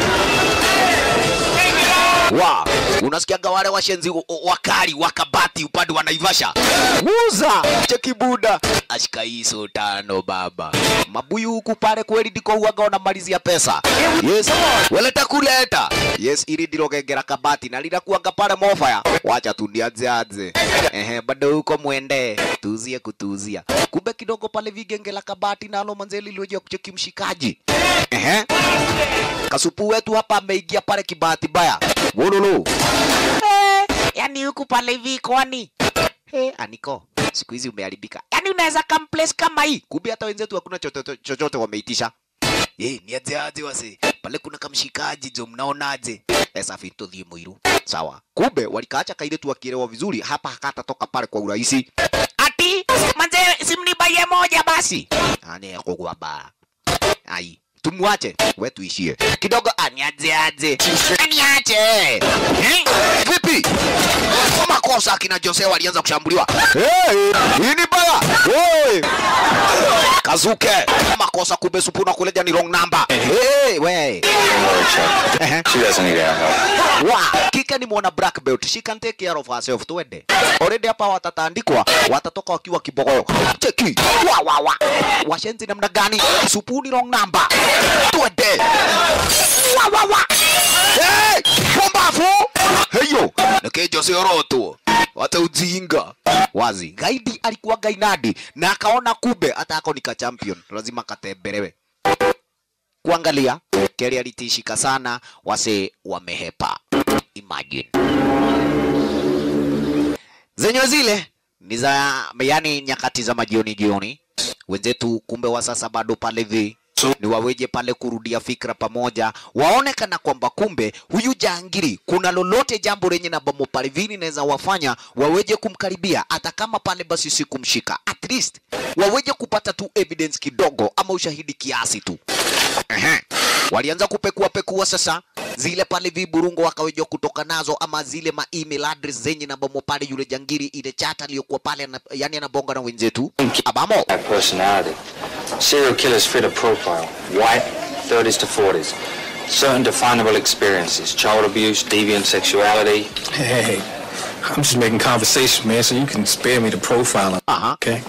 Wa, unasikiaga wale washenzi o- o- wakali wakabati upande wa Naivasha. Muza cheki buda ashika hizo tano baba. Mabuyu huku pale kweli ndiko huaga wanamalizia pesa. Yes. Weleta kuleta. Yes, ili ndilo gengera kabati na lila kuanga pale mofaya. Wacha tu nianze anze. Ehe, bado huko mwende. Tuzie kutuzia. Kumbe kidogo pale vigenge la kabati nalo manzeli lilioje kucheki mshikaji. Ehe. Kasupu wetu hapa ameingia pale kibahati baya. Wololo. Eh, yani huku pale hivi kwani? Eh, aniko. Siku hizi umeharibika. Yani unaweza come place kama hii. Kumbe hata wenzetu hakuna chochote chochote wameitisha. Eh, ni aje aje wase. Pale kuna kamshikaji jo mnaonaje? Eh, safi tuthie muiru. Sawa. Kumbe walikaacha kailetu wakielewa vizuri hapa hakatatoka pale kwa urahisi. Ati manze simnibaye moja basi. Ane kugwa ba. Ai, tumwache we tuishie kidogo. Aniaje aje, aniache eh? Vipi makosa akina Jose walianza kushambuliwa. Hey, hii ni baya hey. Kazuke makosa, kumbe supu na kuleja ni wrong number. Hey, we Ehe. She doesn't need our help. wa kike ni mwana black belt she can take care of herself twende already hapa watatandikwa watatoka wakiwa kibogoyo cheki wa wa wa washenzi namna gani supuni wrong number twende wa wa wa hey pumbafu heyo nikejo sioroto hata ujinga wazi gaidi alikuwa gainadi na akaona kumbe hata ako nika champion lazima katembelewe kuangalia Kelly alitishika sana, wase wamehepa. Imagine zenyewe zile ni za yani nyakati za majioni jioni, wenzetu kumbe wa sasa bado pale hivi ni waweje pale kurudia fikra pamoja, waonekana kwamba kumbe huyu jangiri kuna lolote jambo lenye na bomo pale vini naweza wafanya waweje kumkaribia, hata kama pale basi si kumshika, at least waweje kupata tu evidence kidogo ama ushahidi kiasi tu. Ehe. Walianza kupekua pekua sasa zile pale viburungo wakaweja kutoka nazo ama zile ma email address zenye na bomo pale yule jangiri ile chat aliyokuwa pale ana, yani anabonga na wenzetu abamo That personality. Serial killers fit a profile. White, 30s to 40s. Certain definable experiences. Child abuse, deviant sexuality. Hey, hey, I'm just making conversation, man, so you can spare me the profiling. Uh-huh. Okay.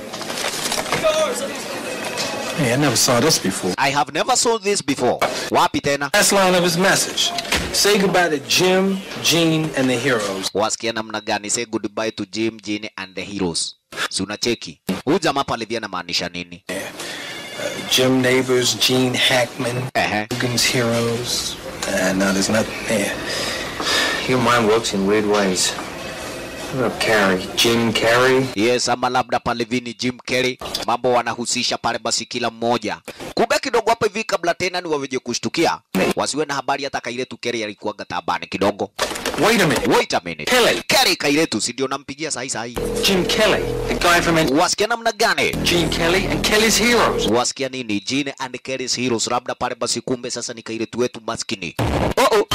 Hey, I never saw this before. I have never saw this before. Wapi tena? Last line of his message. Say goodbye to Jim, Gene, and the heroes. Wasikia namna gani? Say goodbye to Jim, Gene and the heroes. Si unacheki huyu jamaa pale via anamaanisha nini? Jim Neighbors, Gene Hackman, Uh-huh. Hogan's Heroes. Uh, no, there's nothing there. Your mind works in weird ways. What up, Carrie? Jim Carrey? Yes, ama labda pale vini Jim Carrey, mambo wanahusisha pale basi kila mmoja. Kumbe kidogo hapa hivi kabla tena ni waweje kushtukia, wasiwe na habari hata Kailetu Carrey alikuwaga tabani kidogo. Wait a minute. Wait a minute. Carrey. Carrey Kailetu, si ndio nampigia sahi sahi. Jim Kelly, the guy from Wasikia namna gani? Gene Kelly and Kelly's Heroes. Wasikia nini? Gene and Carrey's Heroes, labda pale basi kumbe sasa ni Kailetu wetu maskini. Oh oh.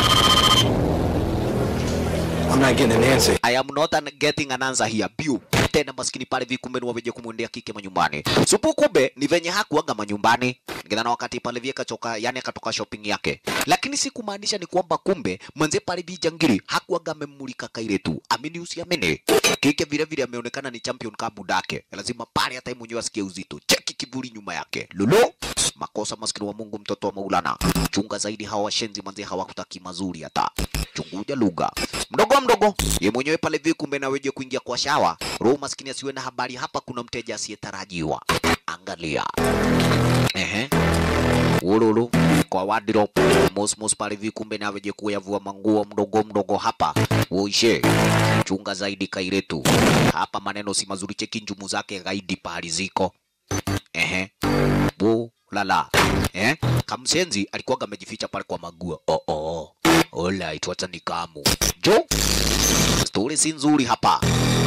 I'm not getting an answer. I am not an getting an answer here. Biu. Tena maskini pale vi kumbe ni waweje kumwendea kike manyumbani. Supu kumbe ni venye hakuaga manyumbani. Ngidhana wakati pale vi kachoka, yani akatoka shopping yake. Lakini si kumaanisha ni kwamba kumbe mwenze pale vi jangiri hakuaga amemmulika kaire tu. Amini usiamini. Kike vile vile ameonekana ni champion kama budake. Lazima pale hata yeye mwenyewe asikie uzito. Cheki kiburi nyuma yake. Lolo. makosa maskini wa Mungu, mtoto wa Maulana, chunga zaidi hawa washenzi manzi, hawakutaki mazuri hata chunguja lugha mdogo mdogo, ye mwenyewe pale vi, kumbe na weje kuingia kwa shawa, roho maskini asiwe na habari, hapa kuna mteja asiyetarajiwa. Angalia ehe ululu kwa wardrobe mosmos pale vi, kumbe na weje kuyavua manguo mdogo mdogo hapa uishe chunga zaidi kairetu hapa, maneno si mazuri, cheki njumu zake gaidi pahali ziko ehe bu lala eh, kamsenzi alikuwa amejificha pale kwa magua. Oh, oh. Alright, wacha nikamu jo, stori si nzuri hapa.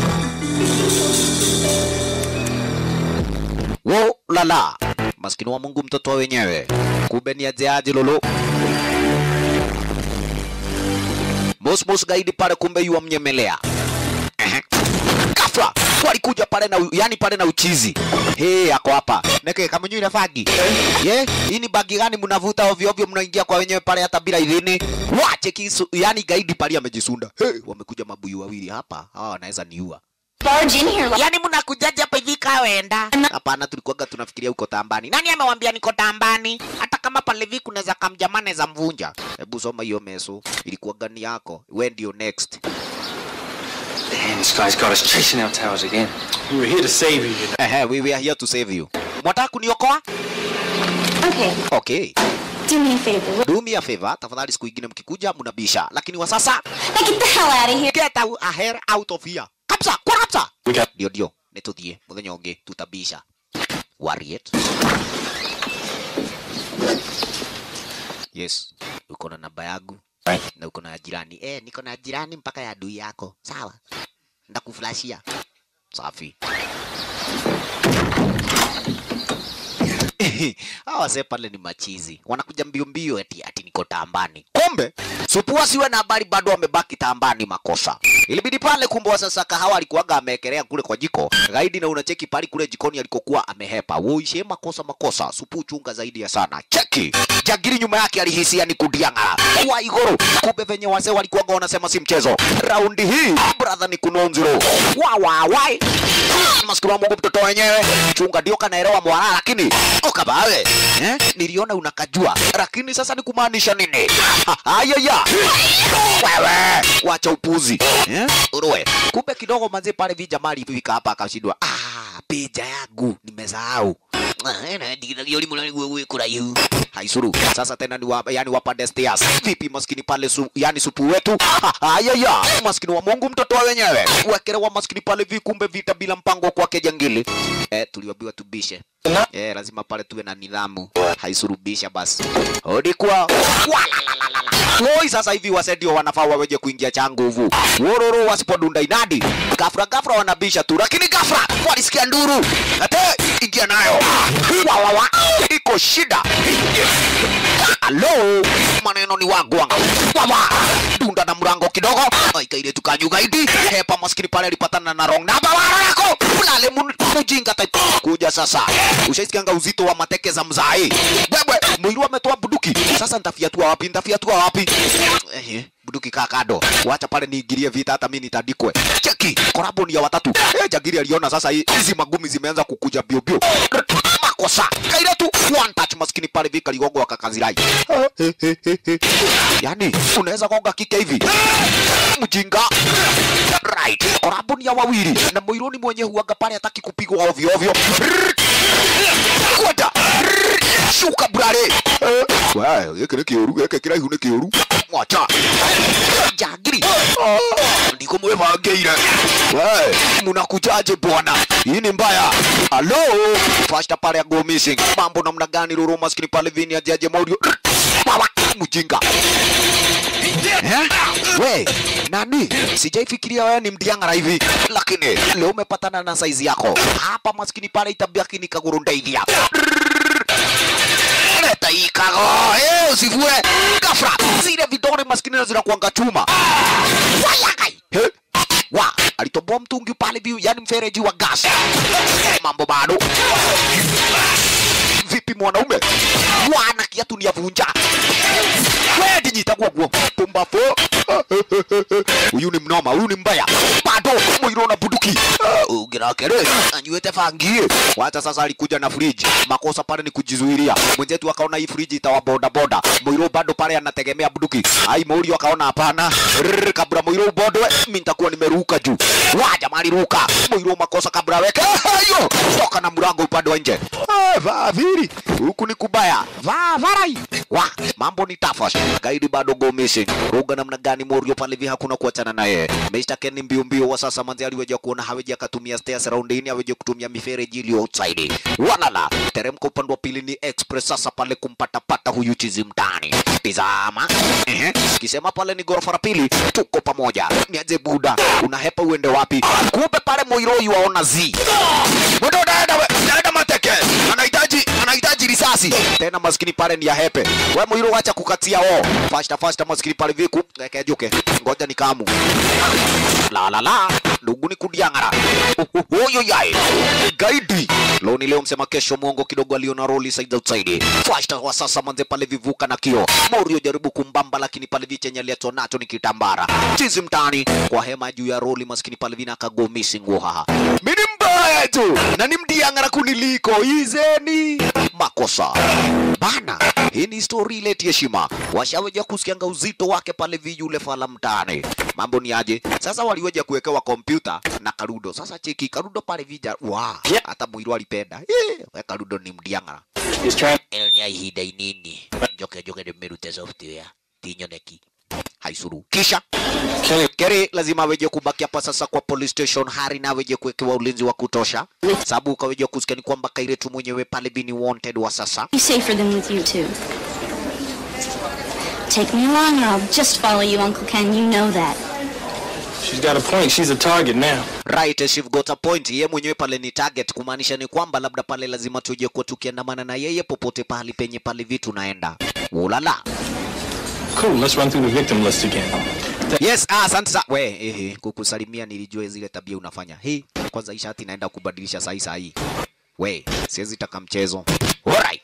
Wo lala, maskini wa Mungu, mtoto wenyewe, kumbe ni ajeaji lolo mosmos gaidi pale, kumbe yu amnyemelea Ehe. Ghafla walikuja pale na u- yani pale na uchizi. Hey, ako hapa. Neke kama nyinyi fagi. Ye, hii ni bagi gani mnavuta ovyo ovyo mnaingia kwa wenyewe pale hata bila idhini? Wache kisu, yani gaidi pale amejisunda. Hey, wamekuja mabuyu wawili hapa. Hawa wanaweza niua. Barge in here. Yaani mnakujaje hapa hivi kawaenda? Hapana, tulikuwaga tunafikiria uko tambani. Nani amewambia niko tambani? Hata kama pale hivi kunaweza kamjamane za mvunja. Hebu soma hiyo meso. Ilikuwa gani yako? We ndio next. Damn, this guy's got us chasing our tails again. We were here to save you, you know. Ehe, we were here to save you. Mwataka kuniokoa? Okay, Okay. do me a favor. Do me a favor, tafadhali siku ingine mkikuja mnabisha. Lakini wa sasa Now get the hell out of here. get out, a hair out of here. Kabisa, kwa kabisa. We got Ndio ndio, nituthie muthenya ungi tutabisha. Warrior. Yes, uko na namba yangu Right. na uko na ya jirani. Eh, niko na jirani mpaka ya adui yako. Sawa. Ndakuflashia. Safi. hawa wazee pale ni machizi, wanakuja mbio mbio eti ati niko tambani. Kumbe supua siwe na habari, bado wamebaki tambani. Makosa ilibidi pale. Kumbe wa sasa kahawa alikuwaga ameekelea kule kwa jiko gaidi, na unacheki pale kule jikoni alikokuwa amehepa. Woishe makosa makosa, supu chunga zaidi ya sana. Cheki jagiri nyuma yake alihisia ni kudiang'ara kwa igoro. Kumbe venye wazee walikuwaga wanasema si mchezo. Raundi hii brother ni kunonziro wa wa wai maskini wa Mungu, mtoto wenyewe chunga ndio kanaelewa mwara, lakini ukabawe eh, niliona unakajua, lakini sasa ni kumaanisha nini? Ayaya, wewe wacha upuzi eh, uroe. Kumbe kidogo manzi pale vijamali vika hapa akashindwa, ah, peja yangu nimesahau haisuru sasa tena ni wa, yani wapande stairs vipi maskini pale su, yani supu wetu ayaya maskini wa Mungu mtoto wa wenyewe wekelewa maskini pale vikumbe vita bila mpango kwake jangili eh, tuliambiwa tubishe eh, lazima pale tuwe na nidhamu haisurubisha basi hodi kwa Woi, sasa hivi wase ndio wanafaa waweje kuingia cha nguvu. Wororo wasipodunda inadi, gafra gafra wanabisha tu, lakini gafra walisikia nduru, ate ingia nayo wa, wa, wa. iko shida. Alo, maneno ni wagwanga wawa dunda na mrango kidogo aikaile tukanyugaidi hepa maskini pale alipatana na wrong namba warako ulale mun- mujinga type kuja sasa ushaisikianga uzito wa mateke za mzai wewe mwiru ametoa buduki sasa nitafiatua wapi nitafiatua wapi Ehe, buduki kakado wacha pale niingilie vita hata mimi nitandikwe cheki korabo ni ya watatu eh jagiri aliona sasa hii- hizi magumi zimeanza kukuja bio bio makosa kaile tu one touch maskini pale vika ligogo akakazirai yani unaweza gonga kike hivi mjinga right korabo ni ya wawili na moironi mwenye huaga pale hataki kupigwa ovyo ovyo kwenda shuka brale wewe giki ni kioru giki kiraihu ni kioru mwacha jagiri ndiko mwebangeire we munakujaje bwana hii ni mbaya halo fasta pale go missing mambo namna gani ruru maskini pale vini ajaje maudio Wawa, mjinga Eh? We, nani? Sijaifikiria wewe ni mdiangara hivi, lakini leo umepatana na saizi yako hapa. Maskini pale itabaki ni kaguru ndaithia leta hii kago eh, usivue gafra zile vidole maskini na zinakuanga chuma wayagai He? wa alitoboa mtungi pale view, yani mfereji wa gas. Mambo bado vipi mwanaume wana kiatu ni avunja wedi nyitagwo guo pumbafo huyu ni mnoma huyu ni mbaya bado mwiro na buduki ugirake rĩ anyuĩte bangie wacha sasa alikuja na fridge makosa pale ni kujizuilia mwenzetu akaona hii fridge itawa boda boda Muiru bado pale anategemea bunduki ai Muiru akaona hapana Rrrr, kabla Muiru bodwe mimi nitakuwa nimeruka juu wa jamani ruka Muiru makosa kabla weke hayo toka na mlango upande wa nje Eh, vaa viri huku ni kubaya vaa varai wa mambo ni tafas gaidi bado go missing ruga namna gani Morio pale hivi hakuna kuachana naye Mr. Ken mbio mbio wa sasa manzi aliweja kuona haweji akatumia stairs roundini haweji kutumia mifereji iliyo outside walala teremka upande wa pili ni express sasa pale kumpata pata huyu chizi mtani tizama ehe kisema pale ni ghorofa la pili tuko pamoja niaje buda unahepa uende wapi kumbe pale Moiroi waona zi Mbona unaenda we- unaenda mateke anahitaji anahitaji risasi tena maskini pale ni ya hepe we Moiro wacha kukatia o fasta fasta maskini pale viku ekejuke ngoja ni kamu la la la ndugu ni kudiangara huyo yai gaidi leo ni leo msema kesho mwongo kidogo aliona roli side outside fasta wa sasa manze pale vivuka na kio Morio jaribu kumbamba lakini pale vichenye aliyeto nacho ni kitambara chizi mtani kwa hema juu ya roli maskini pale vina akago missing wahaha mimi mbaya tu na ni mdiangara kuniliko izeni makosa bana hii ni story ile heshima washaweja kusikianga uzito wake pale vi yule fala mtani mambo ni aje sasa waliweja kuwekewa kompyuta na karudo sasa cheki karudo pale vija wa hata mwiru alipenda Eh, we karudo ni mdiangara elnia ihinda inini njoke njoke nimerute software tinyoneki haisuru kisha Keri lazima aweje kubaki hapa sasa kwa police station, Hari na aweje kuwekewa ulinzi wa kutosha, sababu ukaweje kusikia ni kwamba Kairetu mwenyewe pale bini wanted wa sasa. Be safer than with you two. Take me along or I'll just follow you, Uncle Ken. You know that. She's got a point. She's a target now. Right, she've got a point. Yeye mwenyewe pale ni target, kumaanisha ni kwamba labda pale lazima tuje kuwa tukiandamana na yeye popote pahali penye pale vitu naenda. Ulala. Cool. Let's run through the victim list again. Yes, ah, asante sana. We, ehe, kukusalimia nilijua zile tabia unafanya. Hii kwanza hii shati naenda kubadilisha sahi sahi. We, siwezi taka mchezo. Alright.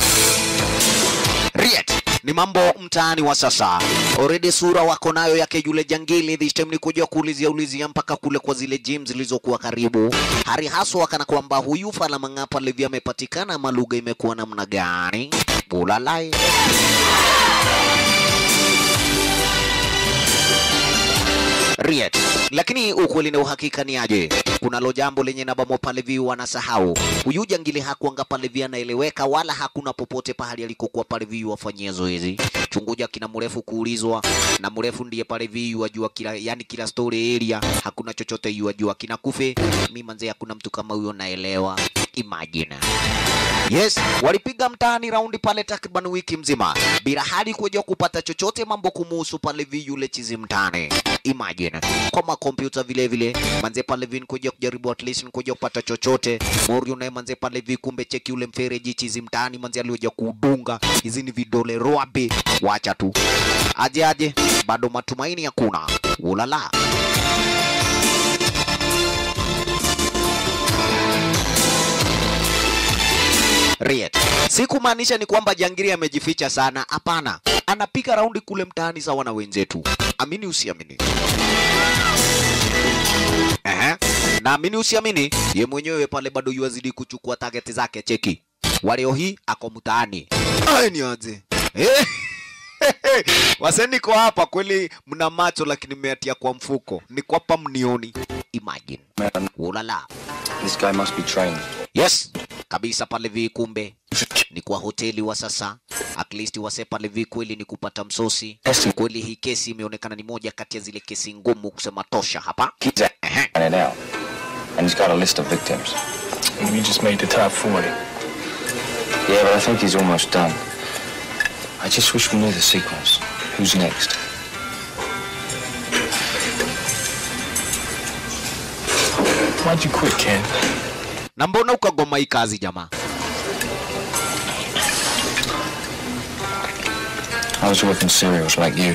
Riet. Ni mambo mtaani wa sasa. Already sura wako nayo yake yule jangili this time ni kuja kuulizia ulizia mpaka kule kwa zile gym zilizokuwa karibu. Hari haswa kana kwamba huyu fala mang'apa Levi amepatikana ama lugha imekuwa namna gani? Bulalai. Riet. Lakini ukweli na uhakika ni aje? Kunalo jambo lenye nabamo pale vi wanasahau. Huyu jangili hakuanga pale vi anaeleweka wala hakuna popote pahali alikokuwa pale vi wafanyia zoezi. Chunguja kina mrefu kuulizwa na mrefu ndiye pale vi wajua kila yani kila story area hakuna chochote yuajua kina kufe. Mimi manze hakuna mtu kama huyo naelewa. Imagine. Yes, walipiga mtaani raundi pale takriban wiki mzima bila hadi kuja kupata chochote mambo kumuhusu pale vi yule chizi mtaani. Imagine kwa makompyuta vile vile manze pale vi kuja kujaribu at least kuja kupata chochote. Morio naye manze pale vi kumbe cheki yule mfereji chizi mtaani manze alioja kudunga hizi ni vidole roabe. Wacha tu aje aje, bado matumaini hakuna. Ulala. Riet. Si kumaanisha ni kwamba jangiri amejificha sana, hapana. Anapiga raundi kule mtaani sawa na wenzetu. Amini usiamini. Ehe. Naamini usiamini, ye mwenyewe pale bado yuazidi kuchukua target zake. Cheki waleo hii ako mtaani. Ai ni aje eh? Wase niko hapa kweli, mna macho lakini mmeatia kwa mfuko, niko hapa mnioni. Imagine. Ulala. This guy must be trained. Yes, kabisa pale vi kumbe ni kwa hoteli wa sasa. At least wase pale vi kweli ni kupata msosi. Kweli hii kesi imeonekana ni moja kati ya zile kesi ngumu kusema tosha hapa. He's Ehe. it out. And he's got a list of victims. And we just made the top 40. Yeah, but I think he's almost done. I just wish we knew the sequence. Who's next? Why'd you quit, Ken? Na mbona ukagoma hii kazi jamaa? I was working serials like you.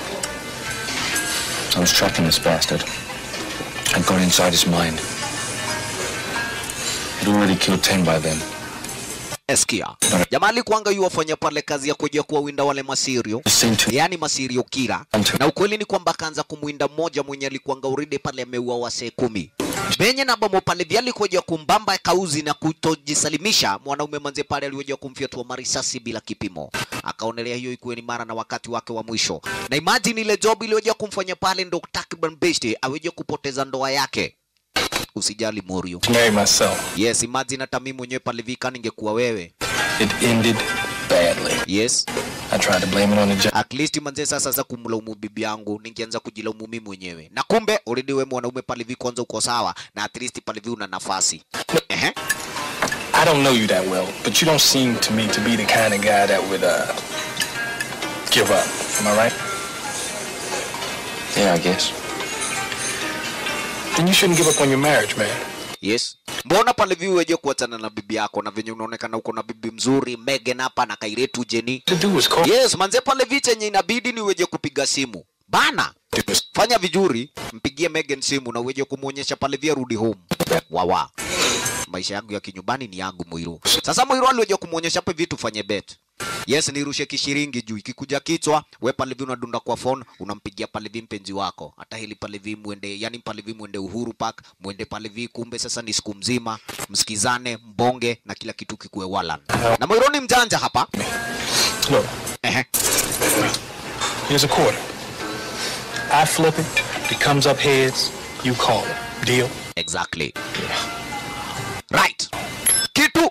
I was tracking this bastard. I got inside his mind. He'd already killed ten by then. Eskia. Jamaa alikuanga yu wafanya pale kazi ya kuja kuwawinda wale masirio, yani masirio kira, na ukweli ni kwamba akaanza kumwinda mmoja mwenye alikuanga uride pale ameua wasee kumi benye na bomo pale vya alikuja kumbamba kauzi na kutojisalimisha mwanaume manze pale alikuja kumfyatua marisasi bila kipimo akaonelea hiyo ikuwe ni mara na wakati wake wa mwisho na imagine ile job iliyoja kumfanya pale ndo takriban besti aweje kupoteza ndoa yake usijali morio Marry myself. yes imagine hata mimi mwenyewe pale vika ningekuwa wewe It ended badly. yes I tried to blame it on the job. at least manze sasa za kumlaumu bibi yangu ningeanza kujilaumu mimi mwenyewe na kumbe already wewe mwanaume pale hivi kwanza uko sawa na at least pale hivi una nafasi ehe I don't know you that well, but you don't seem to me to be the kind of guy that would uh, give up. Am I right? Yeah, I guess. Then you shouldn't give up on your marriage, man. yes mbona pale hivi weje kuachana na bibi yako na venye unaonekana uko na bibi mzuri Megan hapa na kairetu Jenny To do is call. yes manze pale hivi chenye inabidi ni weje kupiga simu bana fanya vizuri mpigie Megan simu na uweje kumwonyesha pale vya rudi home wawa maisha yangu ya kinyumbani ni yangu Muiru. Sasa Muiru aliweja kumwonyesha hapa vitu fanye bet. Yes, nirushe kishiringi juu ikikuja kichwa, we pale hivi unadunda kwa phone, unampigia pale hivi mpenzi wako. Hata hili pale hivi muende, yani pale hivi muende Uhuru Park, muende pale hivi kumbe sasa ni siku mzima, msikizane, mbonge na kila kitu kikuwe walan. Na Muiru ni mjanja hapa. Look, Ehe. here's a quarter. I flip it. It comes up heads. You call it. Deal? Exactly. Right. Kitu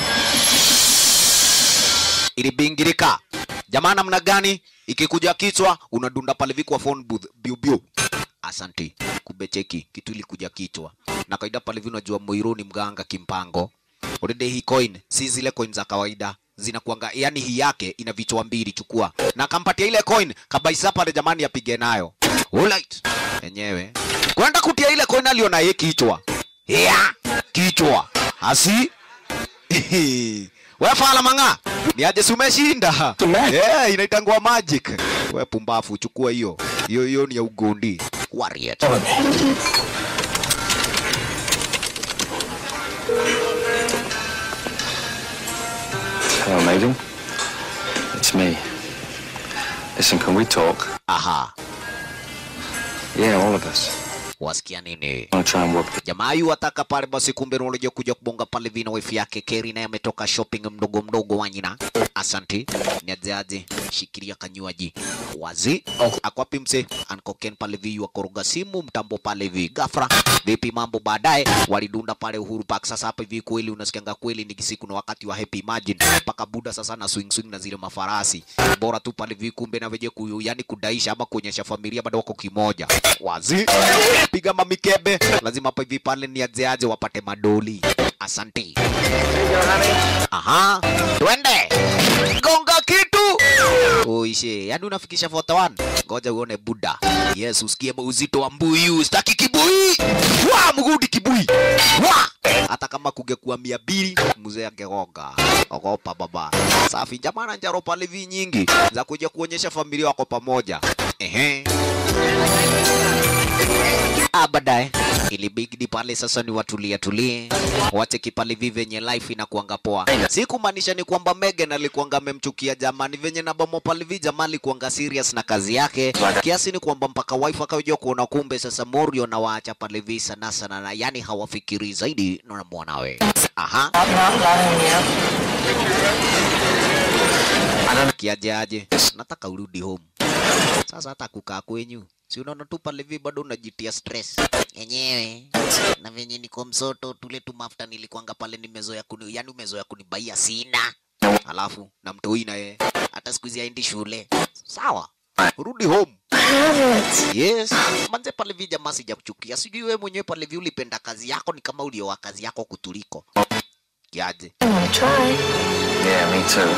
ilibingirika. Jamaa namna gani? Ikikuja kichwa unadunda pale vi kwa phone booth biu biu. Asante. Kumbe cheki kitu ilikuja kichwa. Na kawaida pale vi unajua Moiro ni mganga kimpango. Already hii coin si zile coin za kawaida zinakuanga yani hii yake ina vichwa mbili chukua na akampatia ile coin kabaisa pale jamani apige nayo alright yenyewe kwenda kutia ile coin aliona yeye kichwa ya kichwa asi wewe fala manga ni aje si umeshinda yeah, inaitangwa magic wewe pumbafu chukua hiyo hiyo hiyo ni ya ugondi warrior Follow me. Hello, Megan. It's me. Listen, can we talk? aha Yeah, all of us. wasikia nini I want to try and work jamaa yu ataka pale basi kumbe nolija kuja kubonga pale vina wifi yake Keri naye ametoka shopping mdogo mdogo wanyina asanti niajeaje shikilia kanywaji wazi akwapi mse ankoken pale vi wakoroga simu mtambo pale vi gafra vipi mambo baadaye walidunda pale Uhuru Park sasa hapa hivi kweli unasikianga kweli ni siku na wakati wa happy imagine mpaka buda sasa na swing swing na zile mafarasi bora tu pale vi kumbe na veje kuyu yani kudaisha ama kuonyesha familia bado wako kimoja wazi piga mamikebe lazima hapa hivi pale ni ajeaje wapate madoli asante aha twende gonga kitu oishe yani unafikisha 41 ngoja uone buda yes usikie uzito wa mbuyu staki kibui wa mgudi kibui wa hata kama kungekuwa mia mbili mzee angegonga ogopa baba safi jamana njaro pale vi nyingi za kuja kuonyesha familia wako pamoja ehe Ah, baadaye ilibidi pale sasa ni watulie tulie, wache kipale vi venye life inakuanga poa. Si kumaanisha ni kwamba Megan alikuanga amemchukia jamani, venye na bomo pale vi jamaa alikuanga serious na kazi yake, kiasi ni kwamba mpaka wife akaja kuona kumbe sasa Morio na waacha pale vi sana sana, na yani hawafikiri zaidi na mwanawe. Aha, kiaje aje, nataka urudi home sasa hata kukaa kwenyu si unaona tu pale hivi bado unajitia stress yenyewe na venye niko msoto tule tu mafuta nilikuanga pale nimezoea kuni yani umezoea kunibaia sina alafu na mtoi na yeye hata siku hizi haendi shule sawa rudi home yes manze pale hivi jamaa sijakuchukia sijui wewe mwenyewe pale hivi ulipenda kazi yako ni kama uliowa kazi yako kutuliko kiaje Yeah, me too.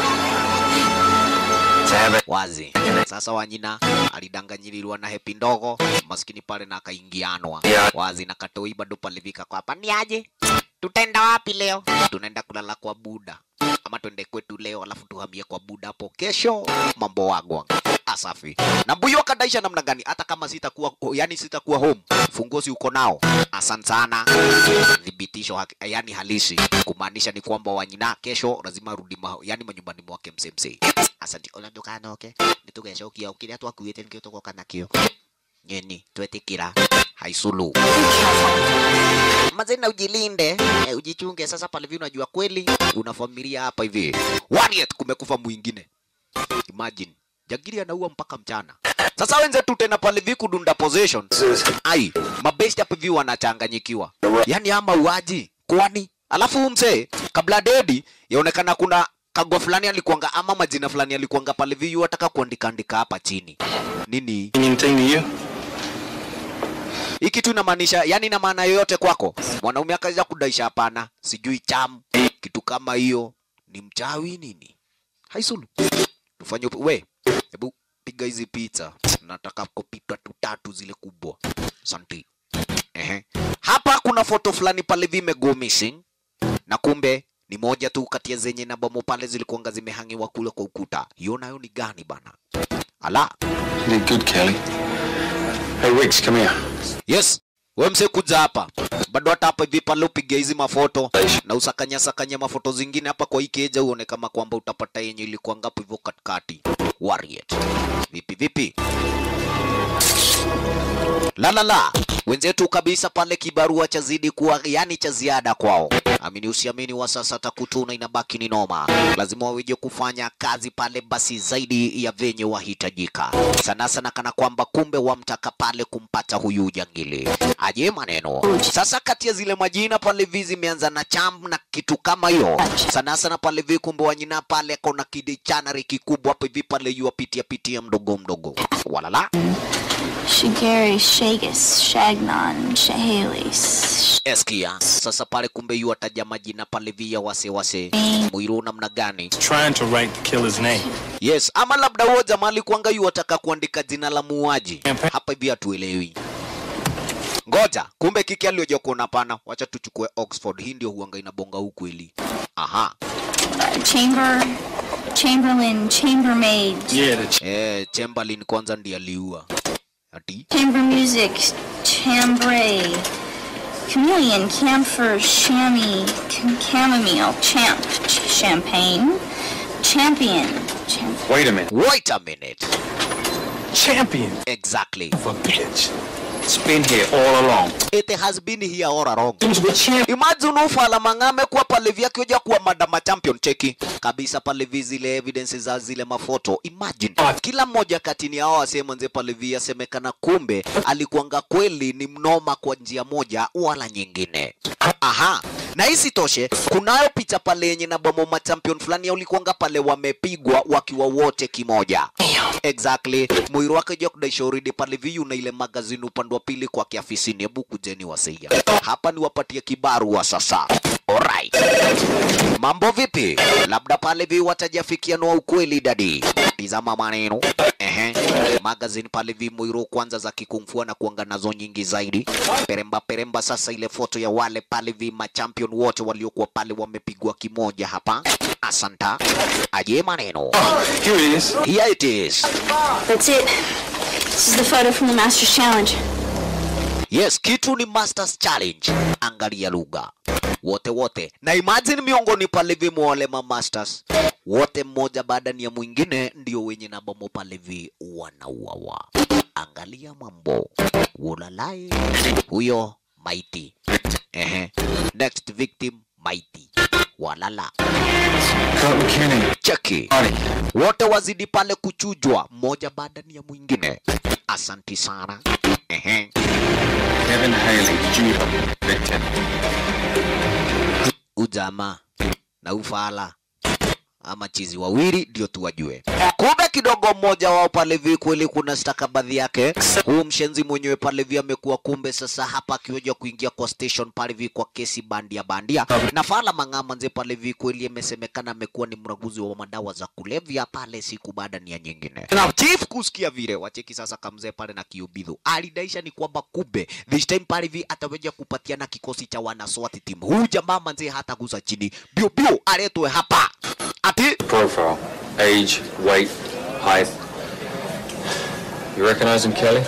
To have it. wazi sasa wanyina alidanganyirirwa na hepi ndogo maskini pale na akaingianwa Yeah. wazi na katoi bado palivika kwa hapa ni aje tutaenda wapi leo tunaenda kulala kwa buda ama twende kwetu leo alafu tuhamie kwa buda hapo kesho mambo wagwa asafi na mbuyu akadaisha namna gani hata kama sitakuwa yani sitakuwa home funguo si uko nao asante sana thibitisho haki- yani halisi kumaanisha ni kwamba wanyina kesho lazima rudi ma, yani manyumbani mwake msemse asante ona ndukanoke nitugecokia o kiria twakuite nikio tugoka nakio nyeni twetikira haisulu mazena ujilinde eh, ujichunge sasa pale hivi unajua kweli una familia hapa hivi one yet kumekufa mwingine imagine jagiri anaua mpaka mchana sasa wenzetu tena pale hivi kudunda possession ai mabest hapa hivi wanachanganyikiwa yani ama uaji kwani alafu huyu mzee kabla dedi yaonekana kuna kagwa fulani alikuanga ama majina fulani alikuanga pale hivi yu ataka kuandika andika hapa chini nini Anything to you? hii kitu inamaanisha yani ina maana yoyote kwako mwanaume akaja kudaisha hapana sijui cham kitu kama hiyo ni mchawi nini haisulu tufanye upi- we hebu piga hizi picha nataka kopita tu tatu zile kubwa santi Ehe. hapa kuna foto fulani pale vimego missing na kumbe ni moja tu kati ya zenye na bomo pale zilikuanga zimehangiwa kule kwa ukuta hiyo nayo ni gani bana ala You did good, Kelly. Hey, Wicks, come here. Yes, we mse kuja hapa bado hata hapa hivi pale upige hizi mafoto na usakanya sakanya mafoto zingine hapa kwa hii keja, uone kama kwamba utapata yenye ilikuwa ngapo hivyo katikati. Warrior. Vipi vipi? La la la. Wenzetu kabisa pale kibarua cha zidi kuwa yani cha ziada kwao. Amini usiamini wa sasa takutuna inabaki ni noma. Lazima waweje kufanya kazi pale basi zaidi ya venye wahitajika. Sana sana kana kwamba kumbe wamtaka pale kumpata huyu jangili. Aje maneno. Sasa kati ya zile majina pale vi zimeanza na cham na kitu kama hiyo. Sana sana pale vi kumbe wanyina pale kona kidichanari kikubwa hapo hivi pale yu apitia pitia mdogo mdogo. Walala. Shigeri, Shagus, Shagnon, Shahalis. Eskia. Sasa pale kumbe yu ataja majina pale via wase wase. Mwiru namna gani? Trying to write the killer's name. Yes, ama labda huo jamaa alikuanga yu ataka kuandika jina la muuaji. Hapa hivi hatuelewi. Ngoja, kumbe kiki alioja kuona pana. Wacha tuchukue Oxford. Hii ndio huanga inabonga ukweli. Aha. Uh, Chamber, Chamberlain, Chambermaid, Yeah, the ch- Eh, Chamberlain kwanza ndiye aliua. Ati Chamber Music, Chambray, Chameleon, Camphor, Chamois, Cam- Chamomile, Champ, Ch- Champagne, Champion, Champ- Wait a minute. wait a minute. champion Exactly. of a bitch. It's been here all along. It has been here all along. With champ. Imagine ufala mang'ame kwa pale vya kioja kuwa madama champion cheki kabisa pale vi zile evidence za zile mafoto. Imagine kila mmoja katini hao wasema nze pale vi asemekana kumbe alikuanga kweli ni mnoma kwa njia moja wala nyingine. Aha. Na isitoshe kunayo picha pale yenye na bomo ma champion fulani ya ulikuanga pale wamepigwa wakiwa wote kimoja. Exactly. Mwiru wake jo kudaisha uridi pale viyu na ile magazini upande wa pili kwa kiafisini. Hebu kujeni wasia. Hapa ni wapatie kibarua sasa. Alright. Mambo vipi? Labda pale vi watajafikianwa ukweli dadi. Tizama maneno. Ehe. Magazine pale vi Mwiru kwanza za kikungfua na kuanga nazo nyingi zaidi. Peremba peremba sasa ile foto ya wale pale vi machampion wote waliokuwa pale wamepigwa kimoja hapa. Asanta. Aje maneno. Here it is. Here it is. That's it. This is the photo from the Master's Challenge. Yes, kitu ni Masters Challenge. Angalia lugha wote wote, na imagine miongoni pale vi wale ma Masters wote, mmoja baada ni ya mwingine, ndio wenye na bomo pale vi wanauawa. Angalia mambo ulalai, huyo maiti. Ehe, next victim maiti, walala Kurt McKinney. cheki Marty. wote wazidi pale kuchujwa mmoja baada ni ya mwingine. Asanti sana. Ehe. Kevin Haley, Junior. Victim. ujamaa na ufala ama chizi wawili ndio tuwajue. Kumbe kidogo mmoja wao pale vi kweli kuna stakabadhi yake. Huu mshenzi mwenyewe pale vi amekuwa kumbe sasa hapa akiweja kuingia kwa station pale vi kwa kesi bandia bandia. Na fala mang'ama nze pale vi kweli amesemekana amekuwa ni mraguzi wa madawa za kulevya pale siku baada ni ya nyingine. Chief kusikia vile wacheki sasa kamzee pale na kiubidhu. Alidaisha ni kwamba kumbe this time pale vi ataweja kupatiana kikosi cha wana SWAT team. Huyu jamaa manze hata guza chini. Bio bio aletwe hapa. ati Profile. Age, weight, height. You recognize him, Kelly?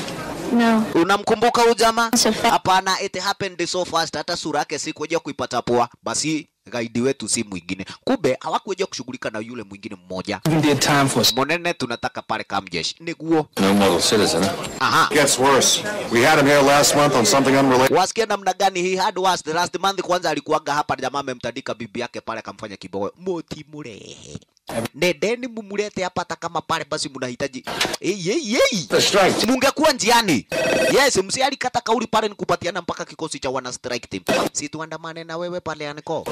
No. unamkumbuka huyu jamaa So fa- hapana it happened so fast hata sura yake sikuja kuipata poa basi gaidi wetu si mwingine kumbe hawakuja kushughulika na yule mwingine mmoja Even did time for monene tunataka pale kamjeshi niguo No model citizen. aha Gets worse. We had him here last month on something unrelated. wasikia namna gani he had was the last month kwanza alikuwaga hapa jamaa amemtandika bibi yake pale akamfanya kiboko moti murehe nendeni mumulete hapa hata kama pale basi mnahitaji hey, hey, hey. The strike. mungekuwa njiani yes msi alikata kauli pale nikupatiana mpaka kikosi cha wana strike team si tuandamane na wewe pale aniko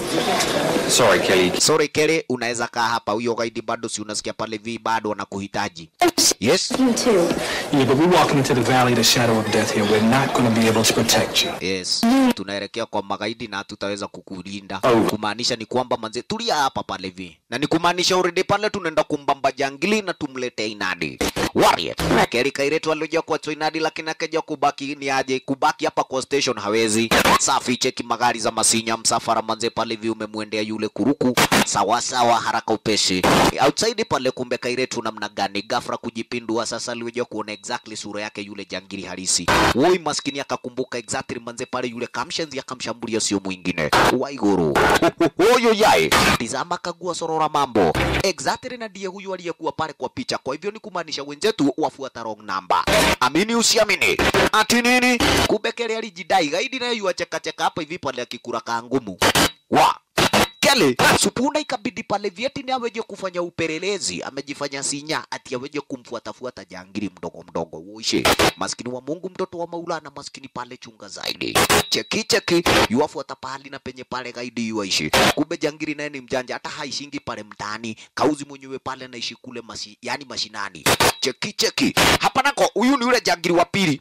Sorry, Kelly. sorry Kelly unaweza kaa hapa huyo gaidi bado si unasikia pale vi bado wanakuhitaji yes You too. Yeah, but we're walking into the valley of the shadow of death here. We're not going to be able to protect you. Yes, tunaelekea kwa magaidi na tutaweza kukulinda. Oh. Kumaanisha ni kwamba manze, tulia hapa pale vi, na ni kumaanisha already pale tunaenda kumbamba jangili na tumlete inadi Warrior. Keri Kairetu alioja kwa inadi, lakini akaja kubaki ni aje kubaki hapa kwa station hawezi. Safi, cheki magari za masinya, msafara manze pale vi umemwendea yule kuruku sawa sawa, haraka upesi. Outside pale kumbe Kairetu namna gani ghafla kujipindua sasa, alioja kuona exactly sura yake yule jangili halisi. Woi maskini akakumbuka exactly manze pale yule kamshenzi akamshambulia sio mwingine Waiguru. Huyo yae tizama kagua sorora mambo exactly, na ndiye huyu aliyekuwa pale kwa picha. Kwa hivyo ni kumaanisha wenzetu wafuata wrong number. Amini usiamini, ati nini? Kumbe Kelly alijidai gaidi, naye yuacheka cheka hapa hivi pale akikura kangumu wa Kelly Supunda ikabidi pale vyeti ni aweje kufanya upelelezi, amejifanya sinya ati aweje kumfuatafuata jangili mdogo mdogo. Uishi maskini wa Mungu, mtoto wa Maulana, maskini pale chunga zaidi. Cheki cheki, yuafuata pahali na penye pale gaidi yuaishi. Kumbe jangili naye ni mjanja, hata haishingi pale mtaani, kauzi mwenyewe pale anaishi kule masi, yani mashinani. Cheki cheki, hapa nako huyu ni yule jangili wa pili.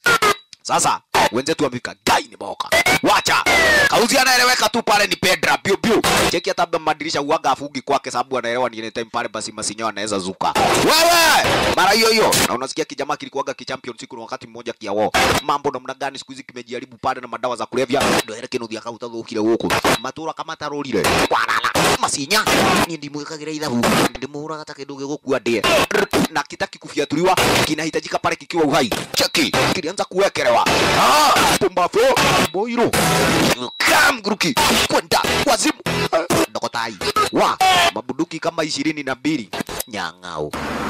Sasa wenzetu wamefika, gai ni boka, wacha kauzi anaeleweka tu pale ni Pedra piu piu. Cheki hata madirisha uaga afungi kwake, sababu anaelewa ni anytime pale, basi masinyo anaweza zuka wewe mara hiyo hiyo. Na unasikia kijamaa kilikuwaga kichampion siku na wakati mmoja kiao, mambo namna gani siku hizi kimejaribu pale na madawa za kulevya, ndio hele kinu thiaka utathukire guku matura kama tarorire walala masinya ni ndimwikagira ithabu ndimuraga ta kindu gigukua ndie na kitaki kufiatuliwa kinahitajika pale kikiwa uhai. Cheki kilianza kuwekelewa ah, pumbafu boiro kam gruki kwenda wazimu Ah, dokotai wa mabuduki kama ishirini na mbili nyang'au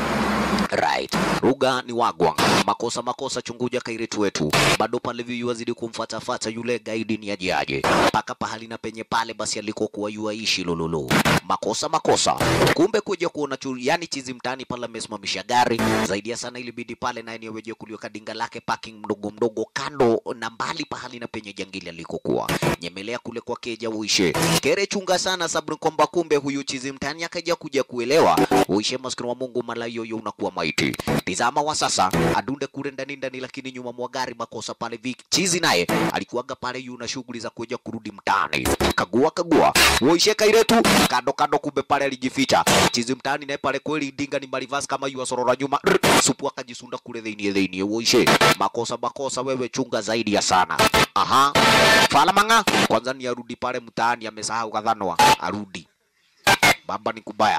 Right. Ruga ni wagwa. Makosa makosa chunguja kairetu wetu. Bado pale viyu wazidi kumfatafata yule gaidi ni aje aje. Paka pahali na penye pale basi alikokuwa yuaishi lololo. Makosa makosa. Kumbe kuja kuona chu, yani chizi mtani pale amesimamisha gari. Zaidi ya sana ilibidi pale naye ni aweje kuliweka dinga lake parking mdogo mdogo kando na mbali pahali na penye jangili alikokuwa. Nyemelea kule kwa keja uishe. Kere chunga sana sababu kwamba kumbe huyu chizi mtani akaja kuja kuelewa. Uishe maskini wa Mungu mala yoyo unakuwa maiti. Tizama wa sasa adunde kule ndani ndani, lakini nyuma mwa gari makosa pale vi chizi naye alikuwaga pale yuna shughuli za kuja kurudi mtaani. Kagua kagua uishe kairetu kando kando, kumbe pale alijificha chizi mtaani naye pale kweli dinga ni marivas kama yu asorora nyuma Rr, supu akajisunda kule theinie theinie. Uishe makosa makosa, wewe chunga zaidi ya sana. Aha, fala manga kwanza ni arudi pale mtaani, amesahau kadhanwa arudi baba ni kubaya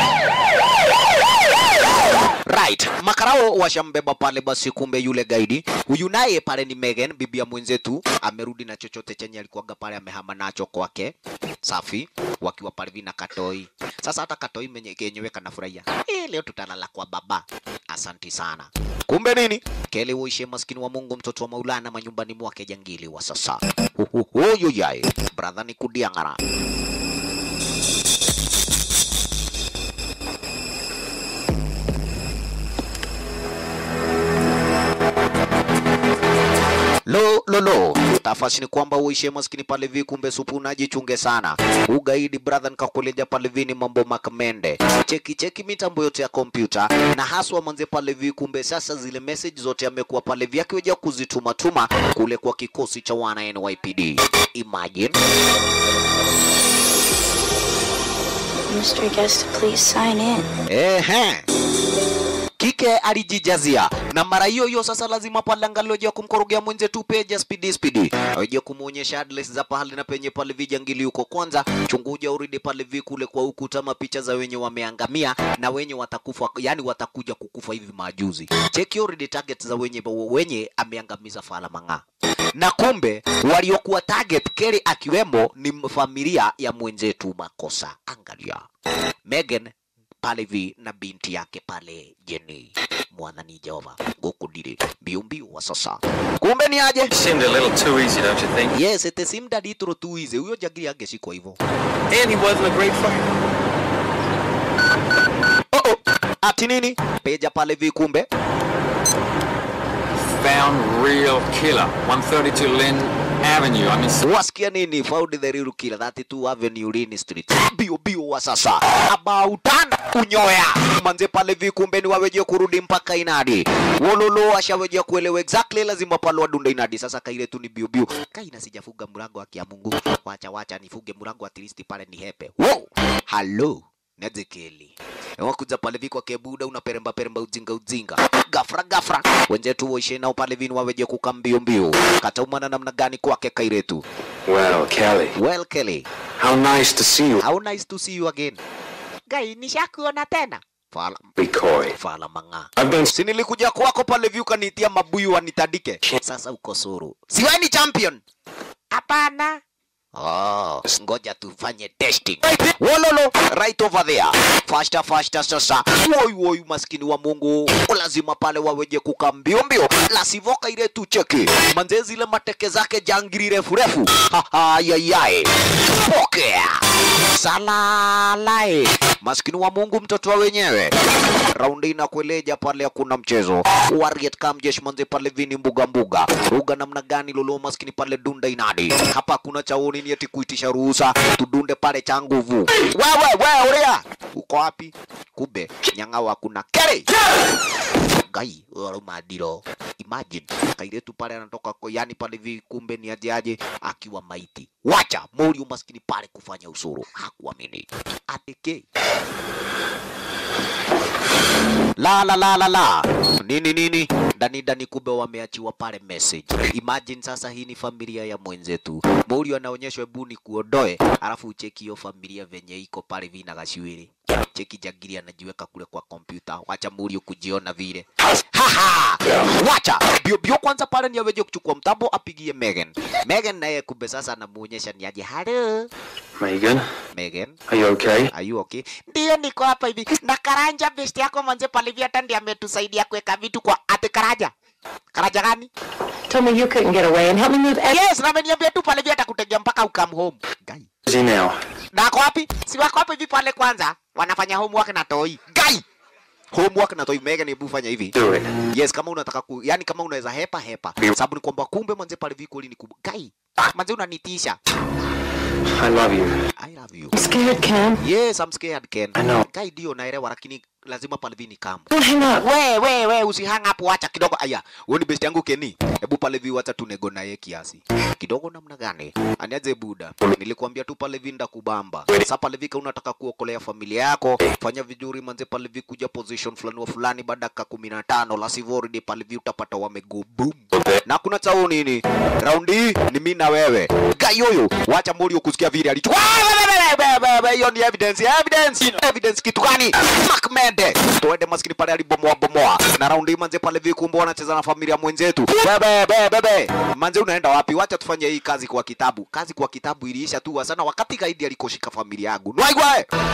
Right. Makarao washambeba pale basi, kumbe yule gaidi huyu naye pale ni Megan, bibi ya mwenzetu, amerudi na chochote chenye alikuwaga pale amehama nacho kwake. Safi, wakiwa pale vina katoi. Sasa hata katoi menye kenyewe kanafurahia. Eh, leo tutalala kwa baba. Asanti sana. Kumbe nini? Kele uishe maskini wa Mungu, mtoto wa Maulana manyumbani mwake jangili wa sasa. Huyo yae, brother ni kudiangara. Lo lo lo, tafasi ni kwamba uishe maskini pale vi, kumbe supu unajichunge sana. Ugaidi brother, nikakuleja pale vi ni mambo makamende. Cheki cheki mitambo yote ya kompyuta na haswa manze pale vi, kumbe sasa zile message zote amekuwa pale vi akiweja kuzituma tuma kule kwa kikosi cha wana NYPD. Imagine Mystery guest, please sign in. Ehe. kike alijijazia na mara hiyo hiyo sasa lazima pale angalau ya kumkorogea mwenze tu peja spidi spidi aje kumuonyesha address za pahali na penye pale vijangili huko kwanza chunguja uridi pale vikule kwa ukuta picha za wenye wameangamia na wenye watakufa yani watakuja kukufa hivi majuzi cheki uridi target za wenye wenye ameangamiza fala mang'aa na kumbe waliokuwa target Kelly akiwemo ni familia ya mwenzetu Makosa. Angalia Megan pale vi na binti yake pale Jenny mwathani Jehova guku ndiri mbio mbio wa sasa. Kumbe ni aje? Seemed a little too easy, don't you think? Yes, it seemed a little too easy. Huyo jagiri angeshikwa hivyo. And he wasn't a great fighter. Oh oh. Ati nini? Peja pale vi kumbe Found real killer. 132 Lynn Avenue. I mean, wasikia nini? Found the real killer 32 Avenue Lini Street. Bio bio wa sasa. About an unyoya. Manze pale vikumbe ni waweje kurudi mpaka inadi. Wololo ashaweje kuelewa exactly lazima pale wadunde inadi. Sasa kaile tu ni bio bio. Kaina sijafuga mlango wa kia Mungu. Wacha wacha nifuge mlango at least pale ni hepe. Wow. Hello. Nezekeli. Wakuja pale vikwa kebuda unaperemba peremba ujinga ujinga. Gafra gafra. Wenzetu waishe nao pale vinu waweje kukambio mbio. Kataumana namna gani kwake kairetu. well, Kelly. Well Kelly, How nice to see you. how nice to see you again. Gai, nishakuona tena. Fala, Be coy. fala manga. I've been Si nilikuja kwako pale view kanitia mabuyu wanitadike. Sasa uko suru. Si wewe ni champion? Hapana. Oh, ngoja tufanye testing. Wololo, right over there. Faster, faster sasa. Woi, woi, maskini wa Mungu. Lazima pale waweje kuka mbio mbio. La sivoka ile tu cheki. Manze zile mateke zake jangiri refu refu. Ha ha, yayai. Pokea. Salalae. Maskini wa Mungu mtoto wa wenyewe. Raundi inakueleja pale hakuna mchezo. Warrior Kamjesh manze pale vini mbuga mbuga. Ruga namna gani lolo maskini pale dunda inadi. Hapa kuna chaoni ni eti kuitisha ruhusa tudunde pale cha nguvu. Wewe wewe uria. Uko wapi? Kumbe nyang'ao hakuna. Keri. Gai, wala madiro. Imagine kairetu pale anatoka kwa yani pale vi kumbe ni aje aje akiwa maiti. Wacha mori umaskini pale kufanya usuru. Hakuamini. Ateke. La la la la la. Nini nini? Ndani ndani kumbe wameachiwa pale message. Imagine sasa hii ni familia ya mwenzetu. Mori anaonyeshwa hebu ni kuondoe, alafu ucheki hiyo familia venye iko pale vina gashiwili. Cheki jagiri anajiweka kule kwa kompyuta. Wacha Muri kujiona vile. Haha! Wacha bio bio kwanza pale ni aweje kuchukua mtambo apigie Megan. Megan naye kumbe sasa anamuonyesha ni aje. Hello Megan, Megan. are you okay? Are you okay? Ndio niko hapa hivi. Na Karanja best yako manze pale vya hata ndiye ametusaidia kuweka vitu kwa ate Karanja. Karanja gani? Told me you couldn't get away and help me move everything. Yes, na ameniambia tu pale vya atakutegea mpaka ukam home. Gai. Is he now? Na ako wapi? Si wako hapo hivi pale kwanza. Wanafanya homework na toi. Gai. Homework na toi Megan hebu fanya hivi. Do it. Yes, kama unataka ku, yani kama unaweza hepa hepa. Sababu ni kwamba kumbe manze pale viko ni kubwa. Gai. Manze unanitisha. I love you. I love you. I'm scared, Ken. Yes, I'm scared Ken. I know. Kai ndio naelewa lakini lazima pale vini kama. Don't hang up. We we we usihang up, wacha kidogo. Aya, wewe ni best yangu Keni. Hebu pale vi wacha tunego naye kiasi. Kidogo namna gani? Aniaje buda. Nilikwambia tu pale vi ndakubamba. Sasa pale vi kama unataka kuokolea familia yako, fanya vizuri manze pale vi kuja position fulani wa fulani baada ya 15 la sivyo already pale vi utapata wamego boom. Na kuna chao nini? Raundi hii ni mimi na wewe. Gayoyo, wacha Morio kusikia vile alichukua. Hiyo ni evidence, evidence. Evidence kitu gani? Mark Mende. Tuende maskini pale alibomoa bomoa. Na raundi hii manze pale vikumbo wanacheza na familia mwenzetu. Bebe bebe bebe. Manze unaenda wapi? Wacha tufanye hii kazi kwa kitabu. Kazi kwa kitabu iliisha tu sana wakati gaidi alikoshika familia yangu. Nwaigwe.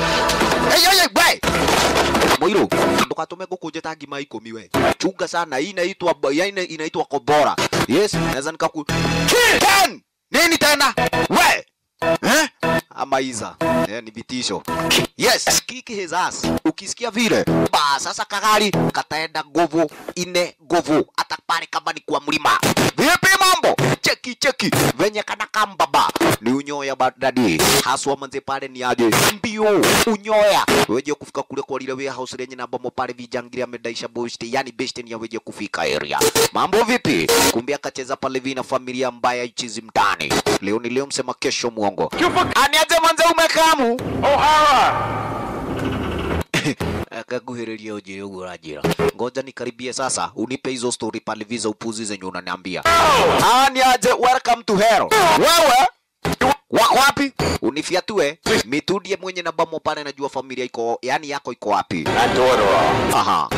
Hey hey hey, we. Moiro, ndukatume gukuje tangi ma ikumi we. Chunga sana, hii inaitwa yaani inaitwa kobora. Yes, naweza nikaku Ken! Nini tena? We! Eh? Ama iza. Eh, ni vitisho. Yes, kick his ass. Ukisikia vile, ba sasa kagari kataenda nguvu ine nguvu hata pale kama ni kwa mlima. Vipi mambo? Cheki cheki venye kana kambaba ni unyoya badadi haswa manze pale ni aje mbio unyoya weje kufika kule kwa lile warehouse lenye na bomo pale vijangiri amedaisha boost yani best ni ya weje kufika area mambo vipi kumbe akacheza pale vina familia mbaya ichizi mtani leo ni leo msema kesho mwongo aniaje manze umekamu akakuhĩrĩria ũnjĩre ũguo ũranjĩra ngoja nikaribie sasa unipe hizo story pale visa upuzi zenye unaniambia ah ni aje welcome to hell wewe wako wapi unifiatue mitudie mwenye na bamo pale najua familia iko yani yako iko wapi aha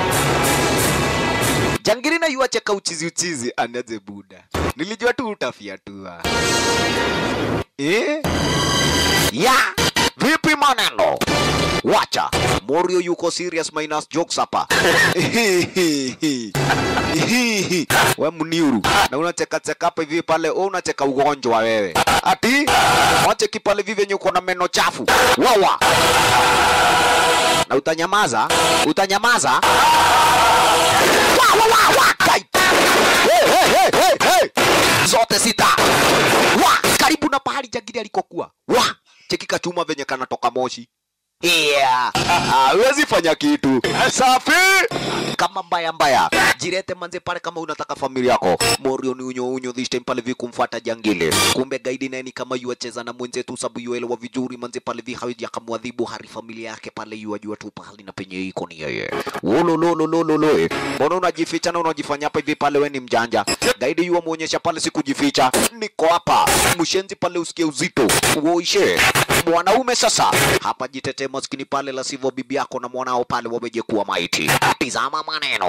jangiri na yuacheka uchizi uchizi anaze buda nilijua tu utafiatua eh? ya vipi maneno wacha morio yuko serious minus jokes hapa we mniuru na unacheka cheka hapa hivi pale wewe unacheka ugonjwa wewe ati wacheki pale vivi venye uko na meno chafu wawa na utanyamaza utanyamaza wa, wa, wa, wa. Kai. Hey, hey, hey, hey, hey. zote sita wa karibu na pahali jangili alikokuwa wa cheki kachuma venye kanatoka moshi Yeah. Hawezi fanya kitu. Safi. Kama mbaya mbaya. Jirete manze pale kama unataka familia yako. Morio ni unyo unyo this time pale vi kumfuata jangili. Kumbe gaidi naye ni kama yuacheza na mwenzetu sababu yuelewa vizuri manze pale vi hawezi akamwadhibu hari familia yake pale yuajua tu pahali na penye iko ni yeye. Wolo lolo lolo lolo. Mbona unajificha na unajifanya hapa hivi pale we ni mjanja. Gaidi yuwa muonyesha pale sikujificha. Niko hapa. Mshenzi pale usikie uzito. Uoishe. Mwanaume sasa. Hapa jitete maskini pale la sivyo bibi yako na mwanao pale wameje kuwa maiti. Tizama maneno.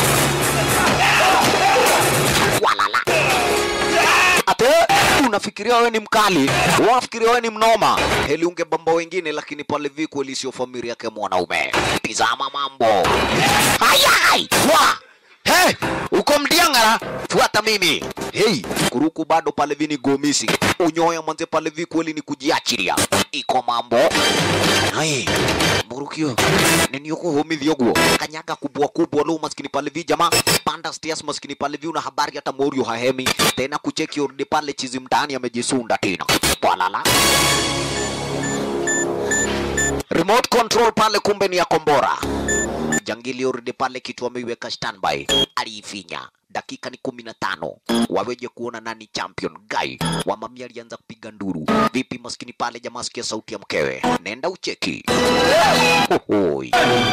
Walala. Ate unafikiria wewe ni mkali, unafikiria wewe ni mnoma, heli ungebamba wengine, lakini pale vi kweli sio familia yake mwanaume. Tizama mambo. Hayai! Wa! Hey, uko mdiangara, fuata mimi. Hey, kuruku bado pale vi ni gomisi. Unyoya manze pale vi kweli ni kujiachilia. Iko mambo. Hai, murukio. Nini yuko homithio guo? Kanyaga kubwa kubwa lo maskini pale vi jamaa. Panda stairs maskini pale vi una habari hata Morio hahemi. Tena kucheki urudi pale chizi mtaani amejisunda tena. Walala. Remote control pale kumbe ni ya kombora. Jangili urudi pale kitu ameiweka standby, aliifinya. Dakika ni kumi na tano waweje kuona nani champion. Guy wa mami alianza kupiga nduru. Vipi maskini pale, jamaa sikia sauti ya mkewe, nenda ucheki. Hohoi.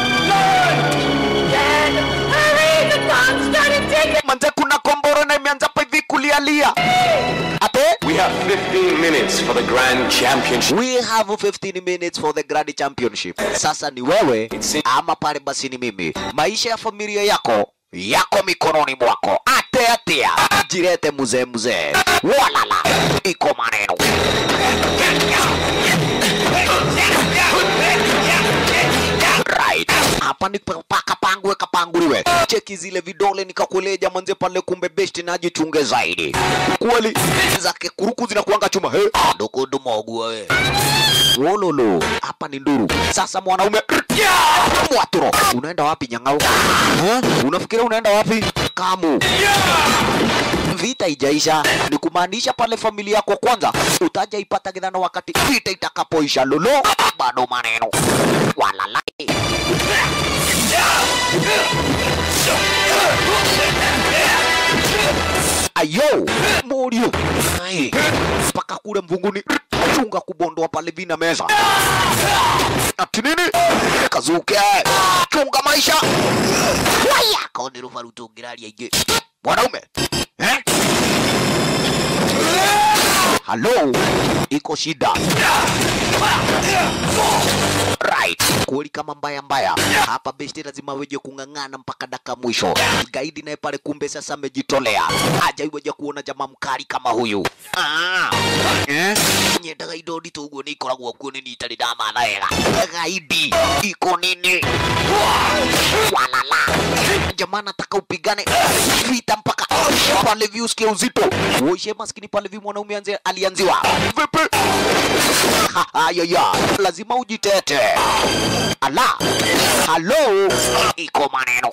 Manze, kuna kombora na imeanza pa hivi kulialia. Ate We have 15 minutes for the grand championship. We have 15 minutes for the grand championship. Sasa ni wewe ama pale basi ni mimi. Maisha ya familia yako yako mikononi mwako. Ate atea, jirete mzee mzee, walala, iko maneno right. Hapa ni pa- paka pangwe kapanguliwe. Cheki zile vidole nikakueleja manze pale, kumbe besti najichunge zaidi. Kweli zake kuruku zinakuanga chuma. He, ndukudu mogua we. Wololo, hapa ni nduru. Sasa mwanaume mwaturo, unaenda wapi nyang'au? Ha? Unafikiria unaenda wapi? Kamu vita ijaisha, ni kumaanisha pale familia yako kwanza utaja ipata gidhano wakati vita itakapoisha. Lolo, bado maneno walala ayo morio Ai, mpaka kule mvunguni chunga kubondoa pale vina meza ati nini kazuke chunga maisha waya kaonero farutungiraria ingi mwanaume eh? halo iko shida right kweli kama mbaya mbaya hapa besti lazima weje kung'ang'ana mpaka daka mwisho gaidi naye pale kumbe sasa amejitolea aja iweje kuona jamaa mkali kama huyu ah. eh? nyendaga indo nditå guo nä ikoragwo kuo nä nitarä ndamatha wega gaidi iko nini walala jamaa nataka upigane vita mpaka pale vi usikie uzito uishe maskini pale vi mwanaume anze alianziwa vipi ayaya lazima ujitete ala halo iko maneno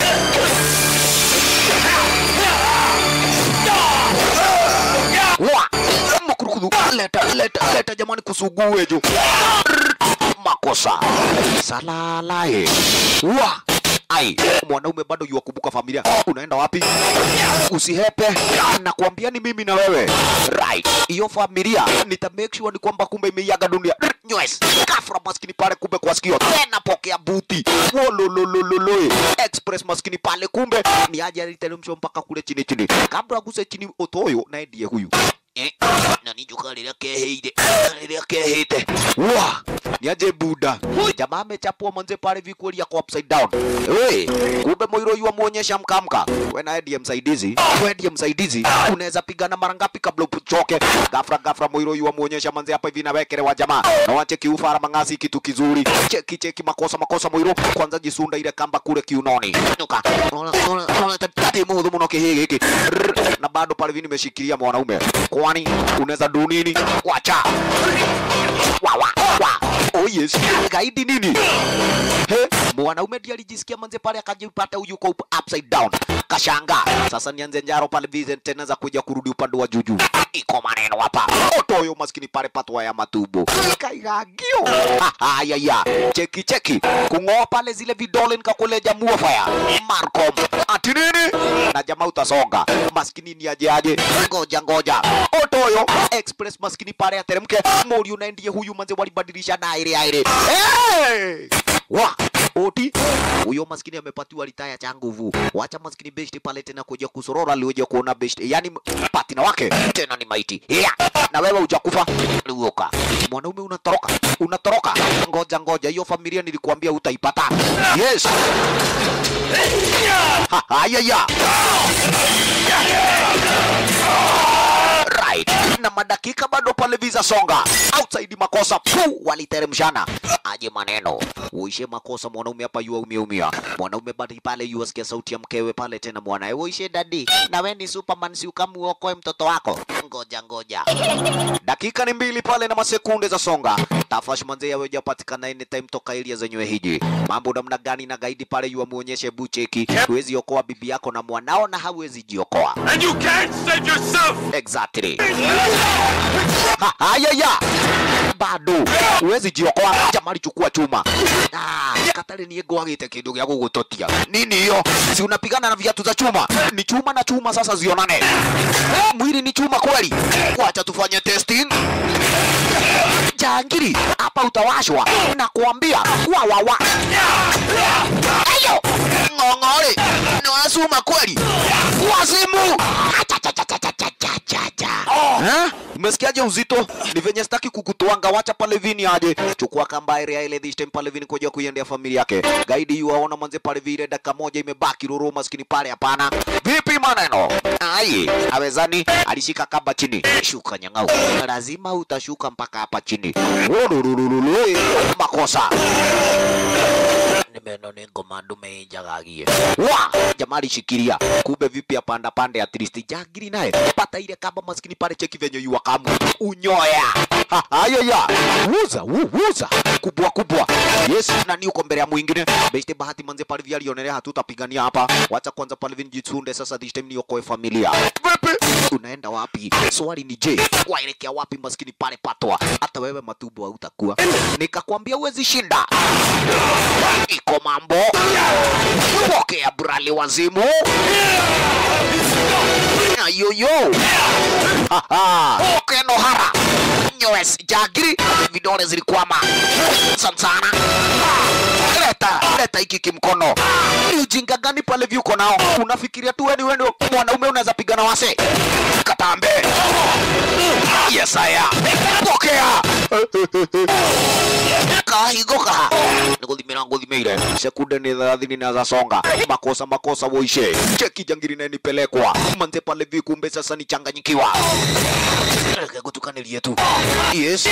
wa makurukudhu leta leta leta jamani kusugue juu makosa salalae wa ai mwanaume bado yuwakumbuka familia unaenda wapi usihepe nakwambia ni mimi na wewe right hiyo familia nita make sure ni kwamba kumbe imeiaga dunia nywes kafra maskini pale kumbe kwa sikio tena pokea buti wolololololo express maskini pale kumbe ni aje aliteremshwa mpaka kule chini chini kabla aguse chini otoyo naye ndiye huyu eh, na nijuka rĩrĩa keheire rĩrĩa kehĩte wa niaje buda jamaa amechapwa manze pale vikuelia kwa upside down we kumbe moiro yu amuonyesha mkamka we naye ndiye msaidizi we ndiye msaidizi unaweza pigana mara ngapi kabla uchoke gafra gafra moiro yu amuonyesha manze hapa hivi nawekelewa jamaa na wache kiufara mang'asi kitu kizuri cheki cheki makosa makosa moiro kwanza jisunda ile kamba kule kiunoni nuka unaona unaona unaona tati muhudhu muno kihi giki Rrr. na bado pale hivi nimeshikilia mwanaume kwani unaweza du nini wacha wa wa wa oh yes gaidi nini he mwanaume ndiye alijisikia manze pale akajipata huyu yuko up- upside down kashanga sasa nianze njaro pale Vincent tena za kuja kurudi upande wa juju iko maneno hapa otoyo maskini pale patwa ya matumbo kaigagio haya ya cheki cheki kung'oa pale zile vidole nikakuleja muofaya Marcom ati nini na jamaa utasonga maskini ni aje aje ngoja ngoja otoyo express maskini pale ateremke mori unaendie huyu manze walibadilisha na aire aire hey! wa oti huyo maskini amepatiwa litaya cha nguvu wacha maskini besti pale tena kuja kusorora alioja kuona besti yani patina wake tena ni maiti yeah. na wewe hujakufa liuoka mwanaume unatoroka unatoroka ngoja ngoja hiyo familia nilikuambia utaipata yes Ha, haya ya right na madakika bado pale visa songa outside makosa pu waliteremshana aje maneno uishe makosa mwanaume hapa yua umeumia mwanaume bado pale yua sikia sauti ya mkewe pale tena mwanae uishe dadi na we ni superman si ukamuokoe mtoto wako ngoja ngoja dakika ni mbili pale na masekunde za songa tafash manze yawe japatikana anytime toka ilia zenyewe hiji mambo namna gani na gaidi pale yua muonyeshe bucheki huwezi okoa bibi yako na mwanao na hawezi jiokoa And you can't save yourself! exactly Ha, haya ya bado huwezi jiokoa jamali chukua chuma ah, katari niye gwagite kindu gya gugutotia nini hiyo si unapigana na viatu za chuma ni chuma na chuma sasa zionane mwili ni chuma kweli wacha tufanye testing jangiri hapa utawashwa na kuambia wa wa wa ayo ng'ong'ore ni wasuma kweli wazimu Eh? Umesikiaje uzito? Ni venye sitaki kukutwanga, wacha pale vini aje. Chukua kamba area ile this time pale vini kuja kuiendea familia yake. Gaidi yu aona manze pale vile dakika moja imebaki ruru maskini pale hapana. Vipi maneno? Ai, awezani alishika kamba chini. Shuka nyang'au. Lazima utashuka mpaka hapa chini. Ururururu. Makosa nimeno ni ngoma ndume njagagie wa jamaa alishikilia kumbe vipi apanda pande at least jagiri naye pata ile kamba maskini pale cheki venye yuwa kamu unyoya Ha, haya ya wuza wu, wuza kubwa kubwa yes na ni uko mbele ya mwingine beste bahati manze pale vya alionelea hatutapigania hapa wacha kwanza pale vini jitsunde sasa this time niokoe familia vipi unaenda wapi swali ni je waelekea wapi maskini pale patwa hata wewe matumbo hautakuwa nikakwambia uwezi shinda iko mambo pokea brali wazimu ayoyo kenohara nyowes jagiri vidole zilikwama sansana leta leta hiki kimkono ni ujinga gani pale vyuko nao unafikiria tu weni weni mwanaume unaweza pigana wase katambe yes aya pokea kahigoka niguthimira nguthimeire sekunde ni thelathini na zasonga makosa makosa woishe cheki jangiri na nipelekwa manze pale vi kumbe sasa nichanganyikiwa Reke gutukanirie tu yes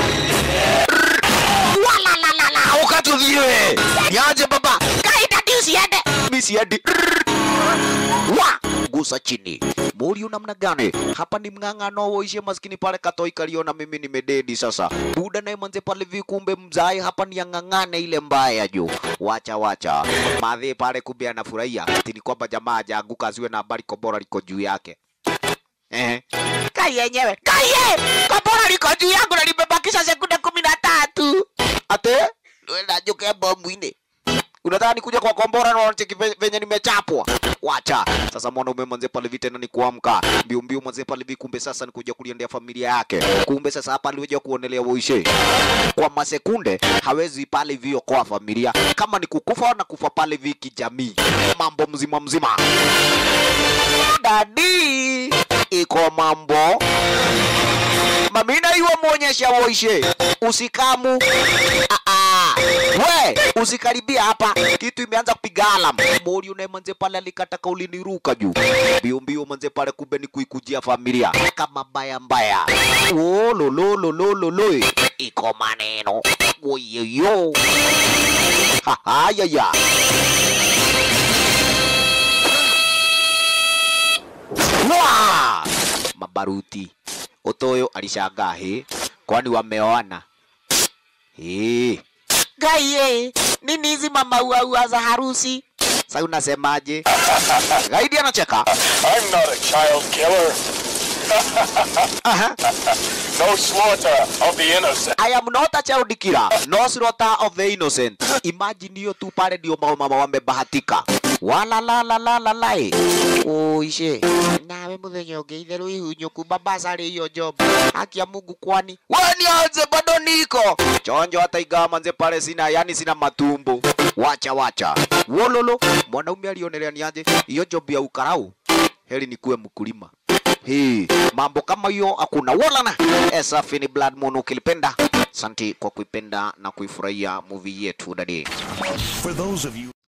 walalalala ukatuthiwe niaje baba kaida diusiende misiende wa gusa chini Muriu namna gani? Hapa ni mng'ang'ano woishe maskini pale katoi kaliona mimi nimededi sasa. Buda naye manze pale vikumbe mzai hapa ni ang'ang'ane ile mbaya juu. Wacha wacha. Madhe pale kumbe anafurahia. Ati ni kwamba jamaa hajaanguka asiwe na habari kombora liko juu yake. Eh. Kai yenyewe. Kai ye! Kombora liko juu yangu na limebakisha sekunde kumi na tatu. Ate? Ndio najukia bomu ine. mnadhani kuja kwa kombora na wanacheki ve- venye nimechapwa wacha sasa mwanaume mwanze pale hivi tena ni kuamka mbio mbio mwanze pale hivi kumbe sasa ni kuja kuliendea familia yake kumbe sasa hapa alikuja kuonelea woishe kwa masekunde hawezi pale hivi okoa familia kama ni kukufa na kufa pale hivi kijamii mambo mzima mzima dadi iko mambo mamina iwe muonyesha woishe usikamu Ah, ah. we usikaribia hapa kitu imeanza kupiga alam mori unaye manze pale alikata kauli niruka juu mbio mbio manze pale kumbe ni kuikujia familia kama mbaya mbaya ololololololo iko maneno oyeyo hayaya Wa! mabaruti utoyo alishangaa he kwani wameoana Eh. Gaie, nini hizi mamauaua za harusi? Sasa unasemaje? Gaidi anacheka. I'm not a child killer. no slaughter of the innocent. I am not a child killer, no slaughter of the innocent. Imagine hiyo tu pale ndio mama mama wamebahatika. Wala la la la la la. Oishe. Nawe muthenya ũngĩ itherũ ihunyũku babasarĩ hiyo job. Haki ya Mungu kwani. Wewe nianze bado niko. Chonjo hata ingawa manze pale sina yani sina matumbo. Wacha wacha. Wololo mwanaume alionelea niaje hiyo job ya ukarau. Heri nikuwe mkulima. Hii mambo kama hiyo hakuna walana. Esafi ni Blood Moon ukilipenda. Asante kwa kuipenda na kuifurahia movie yetu dadi. For those of you